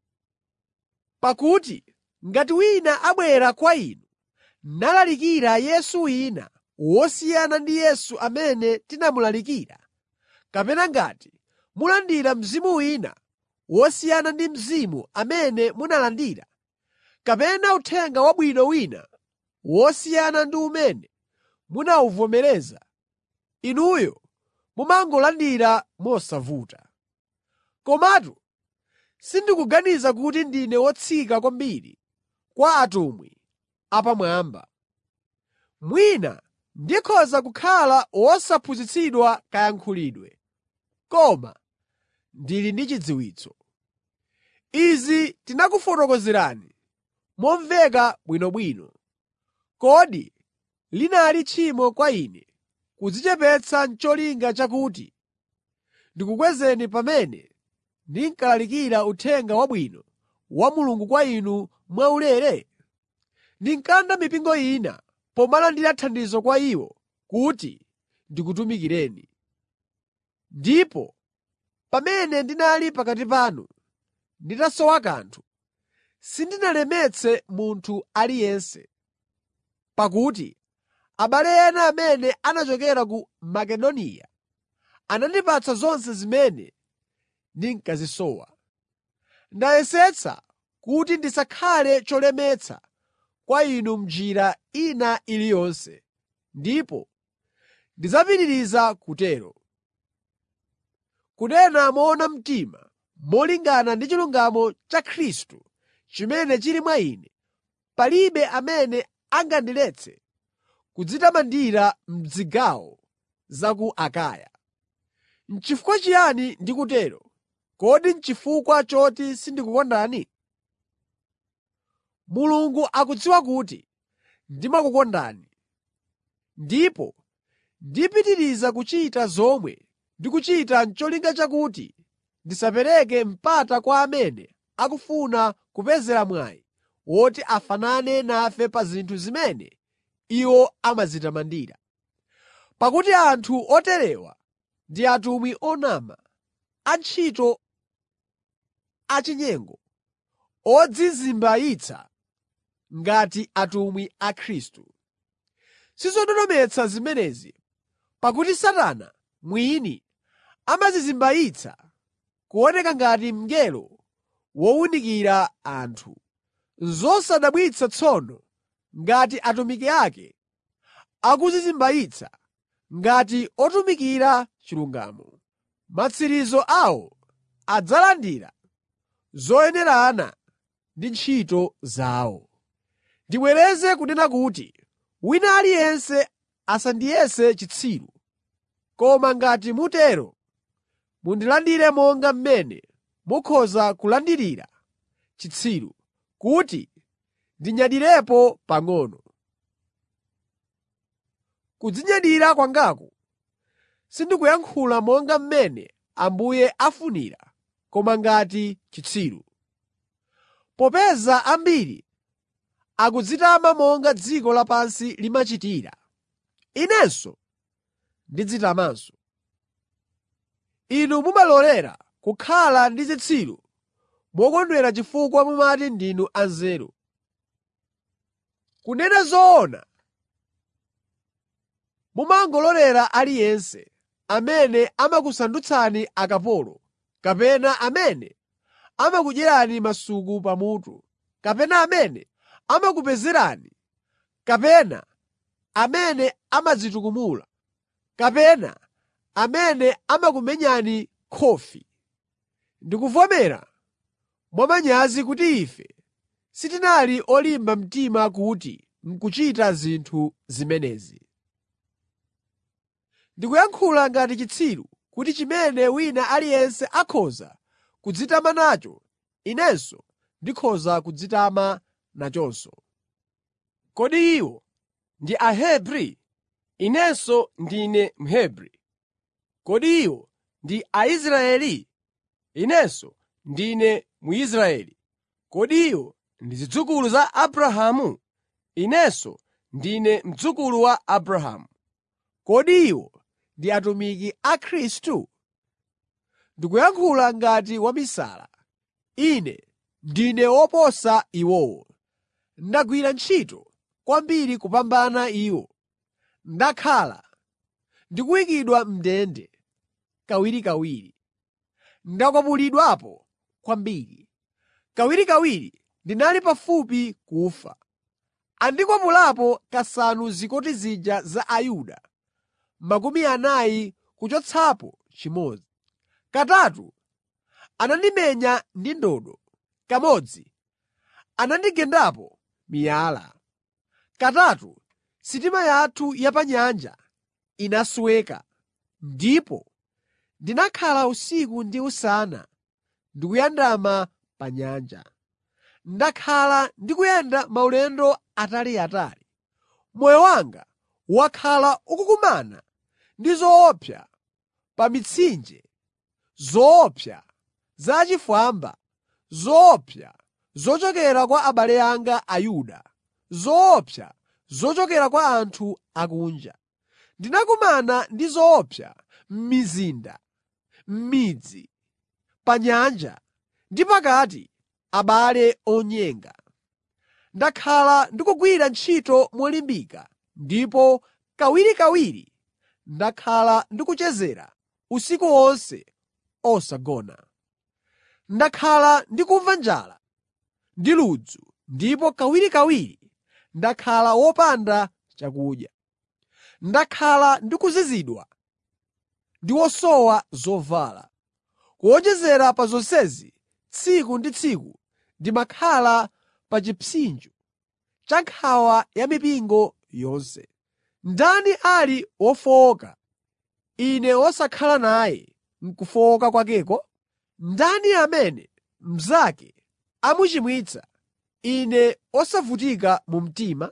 Pakuti ngati wina abwera kwa inu nalalikira Yesu wina wosiyana ndi Yesu amene tinamulalikira, kapena ngati mulandira mzimu wina wosiyana ndi Mzimu amene munalandira, kapena uthenga wabwino wina wosiyana ndi umene munawuvomereza, inuyo mumangolandira mosavuta. Komatu sindikuganiza kuti ndine wotsika kwambiri kwa atumwi apamwamba. Mwina ndikhoza kukhala wosaphunzitsidwa kayankhulidwe, koma ndili ndi chidziwitso. Izi tinakufotokozerani momveka bwinobwino. Kodi linali tchimo kwa ine kudzichepetsa n'cholinga chakuti ndikukwezeni pamene ndinkalalikira Uthenga Wabwino wa Mulungu kwa inu mwaulere? Ndinkalanda mipingo ina pomalandira thandizo kwa iwo kuti ndikutumikireni. Ndipo pamene ndinali pakati panu nditasowa kanthu, sindinalemetse munthu aliyense. Pakuti abale ena amene anachokera ku Makedoniya anandipatsa zonse zimene ndinkazisowa. Ndayesetsa kuti ndisakhale cholemetsa kwa inu m'njira ina iliyonse, ndipo ndidzapitiriza kutero. Kunena moona mtima molingana ndi chilungamo cha Khristu chimene chili mwa ine, palibe amene angandiletse kudzitamandira m'zigawo za ku Akaya. N'chifukwa chiyani ndikutero? Kodi n'chifukwa choti sindikukondani? Mulungu akudziwa kuti ndimakukondani, ndipo ndipitiriza kuchita zomwe ndikuchita n'cholinga chakuti ndisapereke mpata kwa amene akufuna kupezera mwayi woti afanane nafe pa zinthu zimene iwo amadzitamandira. Pakuti anthu oterewa ndi atumwi onama, antchito achinyengo, odzizimbayitsa ngati atumwi a Khristu. Sizododometsa zimenezi, pakuti Satana mwini amadzizimbayitsa kuoneka ngati mngelo wowunikira anthu. Zosadabwitsa tsono ngati atumiki ake akudzizimbayitsa ngati otumikira chilungamo. Matsiriziro awo adzalandira zoyenerana ndi ntchito zawo. Ndibwereze kunena kuti wina aliyense asandiyese chitsiru, koma ngati mutero, mundilandire monga mmene mukhoza kulandirira chitsiru, kuti ndinyadirepo pang'ono. Kudzinyadira kwangaku sindikuyankhula monga mmene Ambuye afunira koma ngati chitsiru. Popeza ambiri akudzitama monga dziko lapansi limachitira, inenso ndidzitamanso. Inu mumalolera kukhala ndi zitsiru mokondwera chifukwa mumati ndinu anzeru. Kunena zoona, mumangololera aliyense amene amakusandutsani akapolo kapena amene amakudyerani masuku pamutu, kapena amene amakupezerani, kapena amene amadzitukumula, kapena amene amakumenyani khofi. Ndikuvomera mwamanyazi kuti ife sitinali olimba mtima kuti n'kuchita zinthu zimenezi. Ndikuyankhula ngati chitsiru kuti chimene wina aliyense akhoza kudzitama nacho, inenso ndikhoza kudzitama nachonso. Kodi iwo ndi Ahebri? Inenso ndine Mhebri. Kodi iwo ndi Aisraeli? Inenso ndine Mwisraeli. Kodi iwo ndi zidzukulu za Abrahamu? Inenso ndine mdzukulu wa Abrahamu. Kodi iwo ndi atumiki a Khristu? Ndikuyankhula ngati wamisala. Ine ndine woposa iwowo. Ndagwira ntchito kwambiri kupambana iwo. Ndakhala ndikuyikidwa m'ndende kawirikawiri. Ndakwapulidwapo kwambiri. Kawirikawiri ndinali pafupi kufa. Andikwapulapo kasanu zikoti zija za Ayuda, makumi anayi kuchotsapo chimodzi. Katatu anandimenya ndi ndodo, kamodzi anandigendapo miyala. Katatu sitima yathu ya pa nyanja inasweka, ndipo ndinakhala usiku ndi usana ndikuyandama pa nyanja. Ndakhala ndikuyenda maulendo ataliatali. Moyo wanga wakhala ukukumana ndi zoopsa pa mitsinje, zoopsa zachifwamba, zoopsa zochokera kwa abale anga Ayuda, zoopsa zochokera kwa anthu akunja. Ndinakumana ndi zoopsa m'mizinda, m'midzi, pa nyanja ndi pakati abale onyenga. Ndakhala ndikugwira ntchito molimbika ndipo kawirikawiri ndakhala ndikuchezera usiku wonse osagona. Ndakhala ndikumva njala ndi ludzu ndipo kawirikawiri ndakhala wopanda chakudya. Ndakhala ndikuzizidwa ndi wosowa zovala. Kuwonjezera pa zonsezi, tsiku ndi tsiku ndimakhala pa chipsinjo cha nkhawa ya mipingo yonse. Ndani ali wofowoka, ine wosakhala naye m'kufowoka kwakeko? Ndani amene mnzake amuchimwitsa, ine osavutika mu mtima?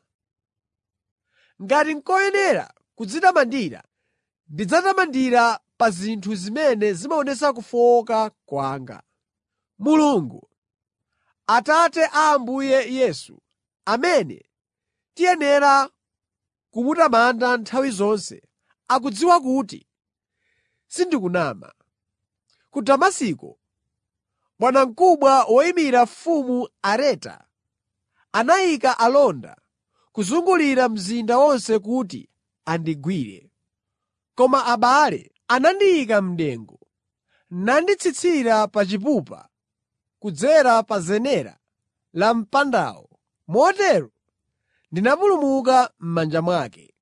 Ngati n'koyenera kudzitamandira, ndidzatamandira pa zinthu zimene zimaonetsa kufowoka kwanga. Mulungu, Atate a Ambuye Yesu, amene tiyenera kumutamanda nthawi zonse, akudziwa kuti sindikunama. Ku Damasiko, bwanamkubwa woyimira mfumu Areta anayika alonda kuzungulira mzinda wonse kuti andigwire. Koma abale anandiyika m'dengu, nanditsitsira pa chipupa kudzera pa zenera la mpandawo, motero ndinapulumuka m'manja mwake.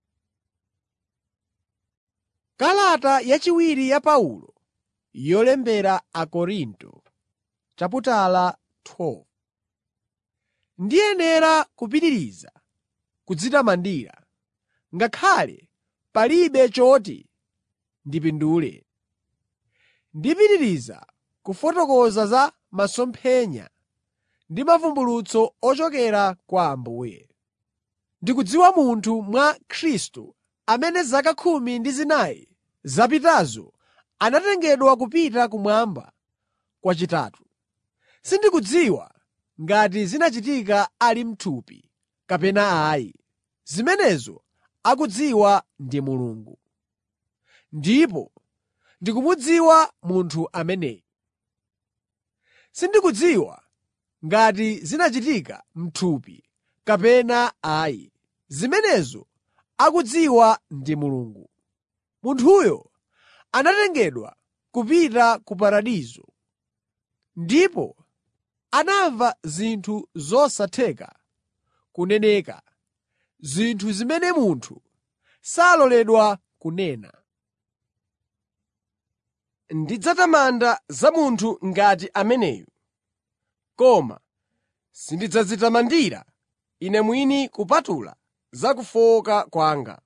Kalata yachiwiri ya Paulo yolembera Akorinto chaputala 12 Ndiyenera kupitiriza kudzitamandira, ngakhale palibe choti ndipindule. Ndipitiriza kufotokoza za masomphenya ndi mavumbulutso ochokera kwa Ambuye. Ndikudziwa munthu mwa Khristu amene zaka khumi ndi zinayi zapitazo anatengedwa kupita kumwamba kwachitatu. Sindikudziwa ngati zinachitika ali m'thupi kapena ayi. Zimenezo akudziwa ndi Mulungu. Ndipo ndikumudziwa munthu ameneyu. Sindikudziwa ngati zinachitika m'thupi kapena ayi. Zimenezo akudziwa ndi Mulungu. Munthuyo anatengedwa kupita ku paradizo, ndipo anamva zinthu zosatheka kuneneka, zinthu zimene munthu saloledwa kunena. Ndidzatamanda za munthu ngati ameneyu, koma sindidzadzitamandira ine mwini kupatula za kufowoka kwanga.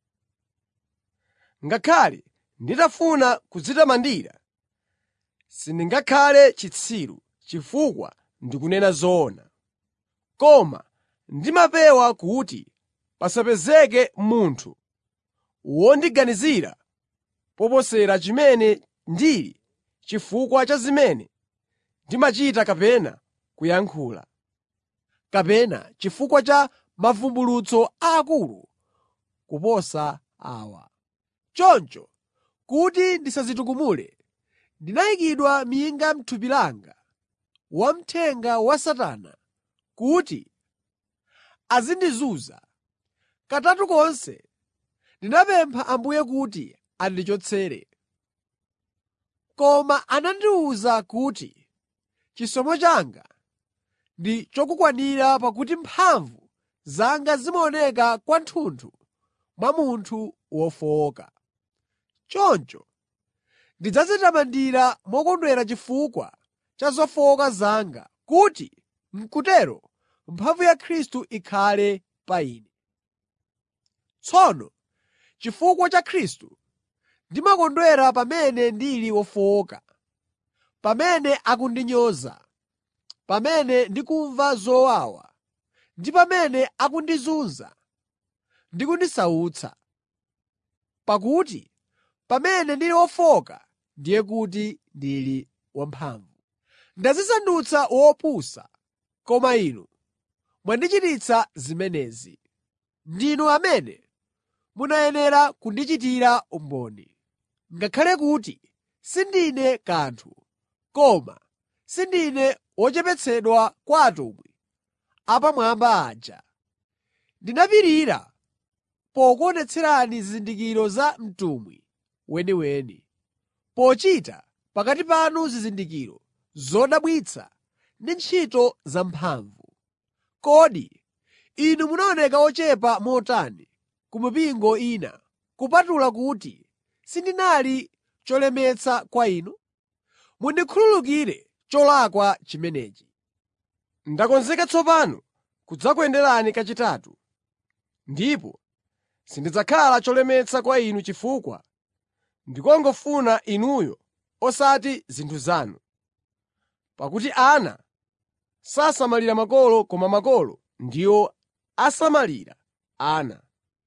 Ngakhale nditafuna kudzitamandira, sindingakhale chitsiru chifukwa ndikunena zoona. Koma ndimapewa kuti pasapezeke munthu wondiganizira poposera chimene ndili chifukwa cha zimene ndimachita kapena kuyankhula. kapena chifukwa cha mavumbulutso aakulu kuposa awa. Choncho, kuti ndisadzitukumule, ndinayikidwa minga m'thupi langa wamthenga wa Satana kuti azindizunza. Katatu konse ndinapempha Ambuye kuti andichotsere. Koma anandiwuza kuti chisomo changa ndi chokukwanira pakuti mphamvu zanga zimaoneka kwathunthu mwa munthu wofowoka. Choncho ndidzadzitamandira mokondwera chifukwa cha zofowoka zanga, kuti m'kutero mphamvu ya Khristu ikhale pa ine. Tsono chifukwa cha Khristu ndimakondwera pamene ndili wofowoka, pamene akundinyoza, pamene ndikumva zowawa, ndi pamene akundizunza ndi kundisautsa. Pakuti pamene ndili wofowoka ndiye kuti ndili wamphamvu. Ndadzisandutsa wopusa, koma inu mwandichititsa zimenezi. Ndinu amene munayenera kundichitira umboni. Ngakhale kuti sindine kanthu, koma sindine wochepetsedwa kwa atumwi apamwamba aja. Ndinapirira pokuonetserani zizindikiro za mtumwi weniweni, pochita pakati panu zizindikiro zodabwitsa ndi ntchito zamphamvu. Kodi inu munaoneka ochepa motani ku mipingo ina, kupatula kuti sindinali cholemetsa kwa inu? Mundikhululukire cholakwa chimenechi. Ndakonzeka tsopano kudzakuyenderani kachitatu, ndipo sindidzakhala cholemetsa kwa inu chifukwa ndikungofuna inuyo osati zinthu zanu. Pakuti ana sasamalira makolo koma makolo ndiwo asamalira ana.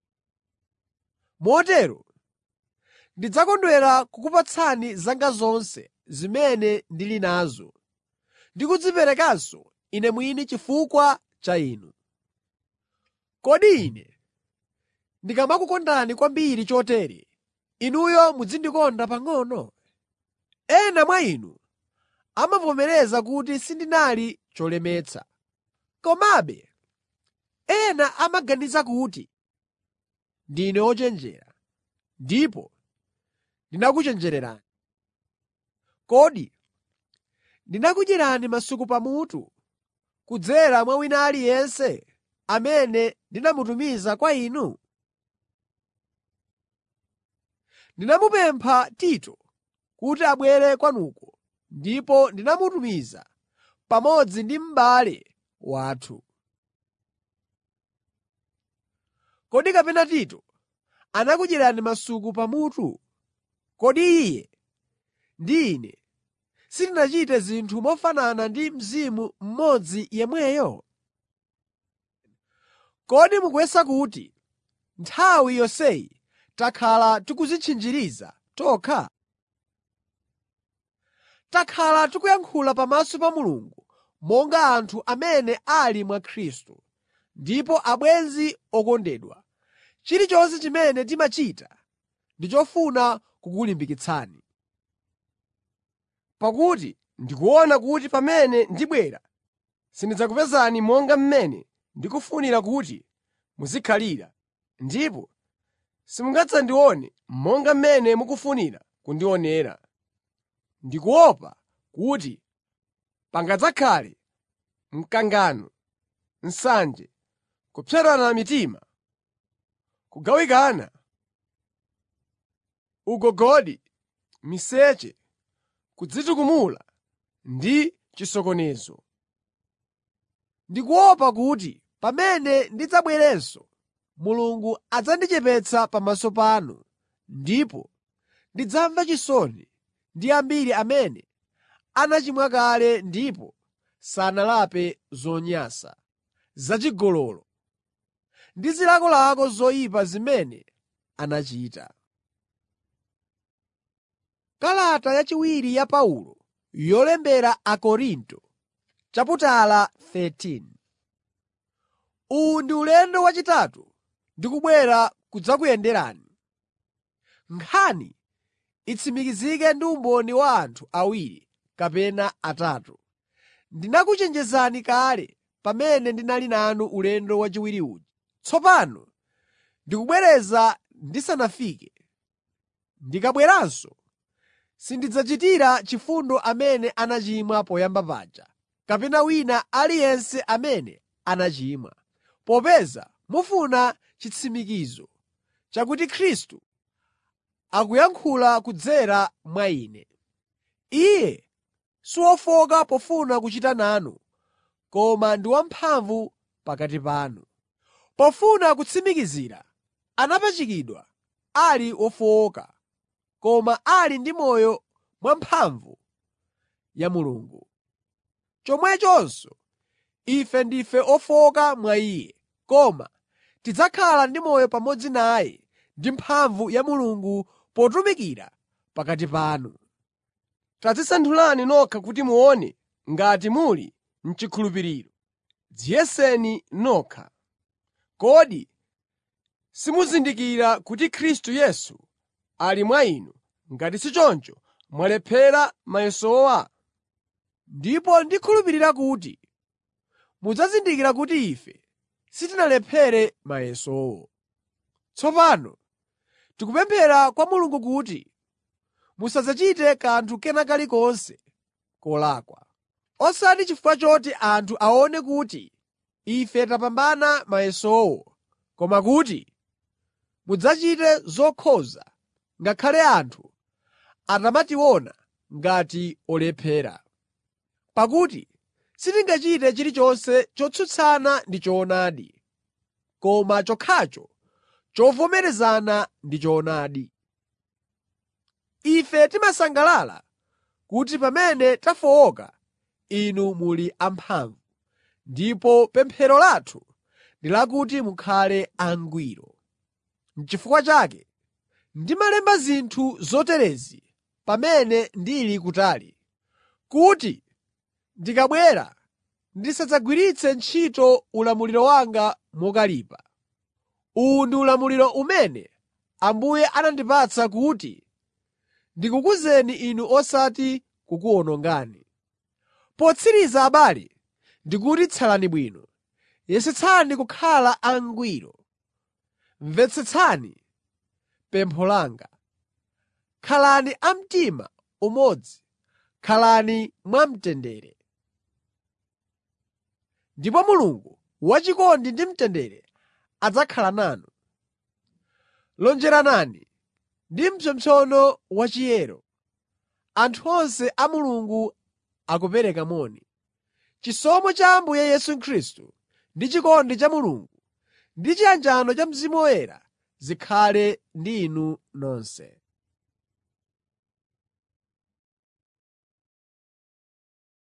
Motero ndidzakondwera kukupatsani zanga zonse zimene ndili nazo ndi kudziperekanso ine mwini chifukwa cha inu. Kodi ine ndikamakukondani kwambiri chotere, inuyo muzindikonda pang'ono? Ena mwa inu amavomereza kuti sindinali cholemetsa. Komabe ena amaganiza kuti ndine wochenjera, ndipo ndinakuchenjererani. Kodi ndinakudyerani masuku pamutu kudzera mwa wina aliyense amene ndinamutumiza kwa inu? Ndinamupempha Tito kuti abwere kwanuko ndipo ndinamutumiza pamodzi ndi m'bale wathu. Kodi kapena Tito anakudyerani masuku pamutu? Kodi iye ndi ine sitinachite zinthu mofanana ndi Mzimu mmodzi yemweyo? Kodi mukuyesa kuti nthawi yonseyi takhala tikudzitchinjiriza tokha? Takhala tikuyankhula pamaso pa Mulungu monga anthu amene ali mwa Khristu, ndipo abwenzi okondedwa, chilichonse chimene timachita ndi chofuna kukulimbikitsani. Pakuti ndikuona kuti pamene ndibwera sindidzakupezani monga mmene ndikufunira kuti muzikhalira, ndipo simungadzandione monga mmene mukufunira kundionera. Ndikuopa kuti pangadzakhale mkangano, nsanje, kupserana mitima, kugawikana, ugogodi, miseche, kudzitukumula ndi chisokonezo. Ndikuopa kuti pamene ndidzabwerenso, Mulungu adzandichepetsa pamaso panu, ndipo ndidzamva chisoni ndi ambiri amene anachimwa kale ndipo sanalape zonyansa, zachigololo ndi zilakolako zoyipa zimene anachita. Kalata yachiwiri ya Paulo yolembera Akorinto chaputala 13 Uwu ndi ulendo wachitatu ndikubwera kudzakuyenderani. Nkhani itsimikizike ndi umboni wa anthu awiri kapena atatu. Ndinakuchenjezani kale pamene ndinali nanu ulendo wachiwiri uja. Tsopano ndikubwereza ndisanafike. Ndikabweranso sindidzachitira chifundo amene anachimwa poyamba paja, kapena wina aliyense amene anachimwa, popeza mufuna chitsimikizo chakuti Khristu akuyankhula kudzera mwa ine. Iye si wofowoka pofuna kuchita nanu, koma ndi wamphamvu pakati panu. Pofuna kutsimikizira, anapachikidwa ali wofowoka, koma ali ndi moyo mwamphamvu ya Mulungu. Chomwechonso ife ndife ofowoka mwa Iye, koma tidzakhala ndi moyo pamodzi naye ndi mphamvu ya Mulungu potumikira pakati panu. Tadzisanthulani nokha kuti muone ngati muli m'chikhulupiriro. Dziyeseni nokha. Kodi simuzindikira kuti Khristu Yesu ali mwa inu, ngati si choncho mwalephera mayesowa? Ndipo ndikhulupirira kuti mudzazindikira kuti ife sitinalephere mayesowo. Tsopano tikupemphera kwa Mulungu kuti musadzachite kanthu kena kalikonse kolakwa. Osati chifukwa choti anthu aone kuti ife tapambana mayesowo, koma kuti mudzachite zokhoza ngakhale anthu atamationa ngati olephera. Pakuti sitingachite chilichonse chotsutsana ndi choonadi, koma chokhacho chovomerezana ndi choonadi. Ife timasangalala kuti pamene tafowoka inu muli amphamvu, ndipo pemphero lathu ndi lakuti mukhale angwiro. N'chifukwa chake ndimalemba zinthu zoterezi pamene ndili kutali, kuti ndikabwera ndisadzagwiritse ntchito ulamuliro wanga mokalipa. Uwu ndi ulamuliro umene Ambuye anandipatsa kuti ndikukuzeni inu osati kukuwonongani. Potsiriza abale, ndikuti tsalani bwino. Yesetsani kukhala angwiro. Mvetsetsani pempho langa. Khalani a mtima umodzi, khalani mwamtendere. Ndipo Mulungu wachikondi ndi mtendere adzakhala nanu. Lonjeranani ndi mpsopsono wachiyero. Anthu onse a Mulungu akupereka moni. Chisomo cha Ambuye Yesu Khristu ndi chikondi cha Mulungu ndi chiyanjano cha Mzimu Woyera zikhale ndi inu nonse.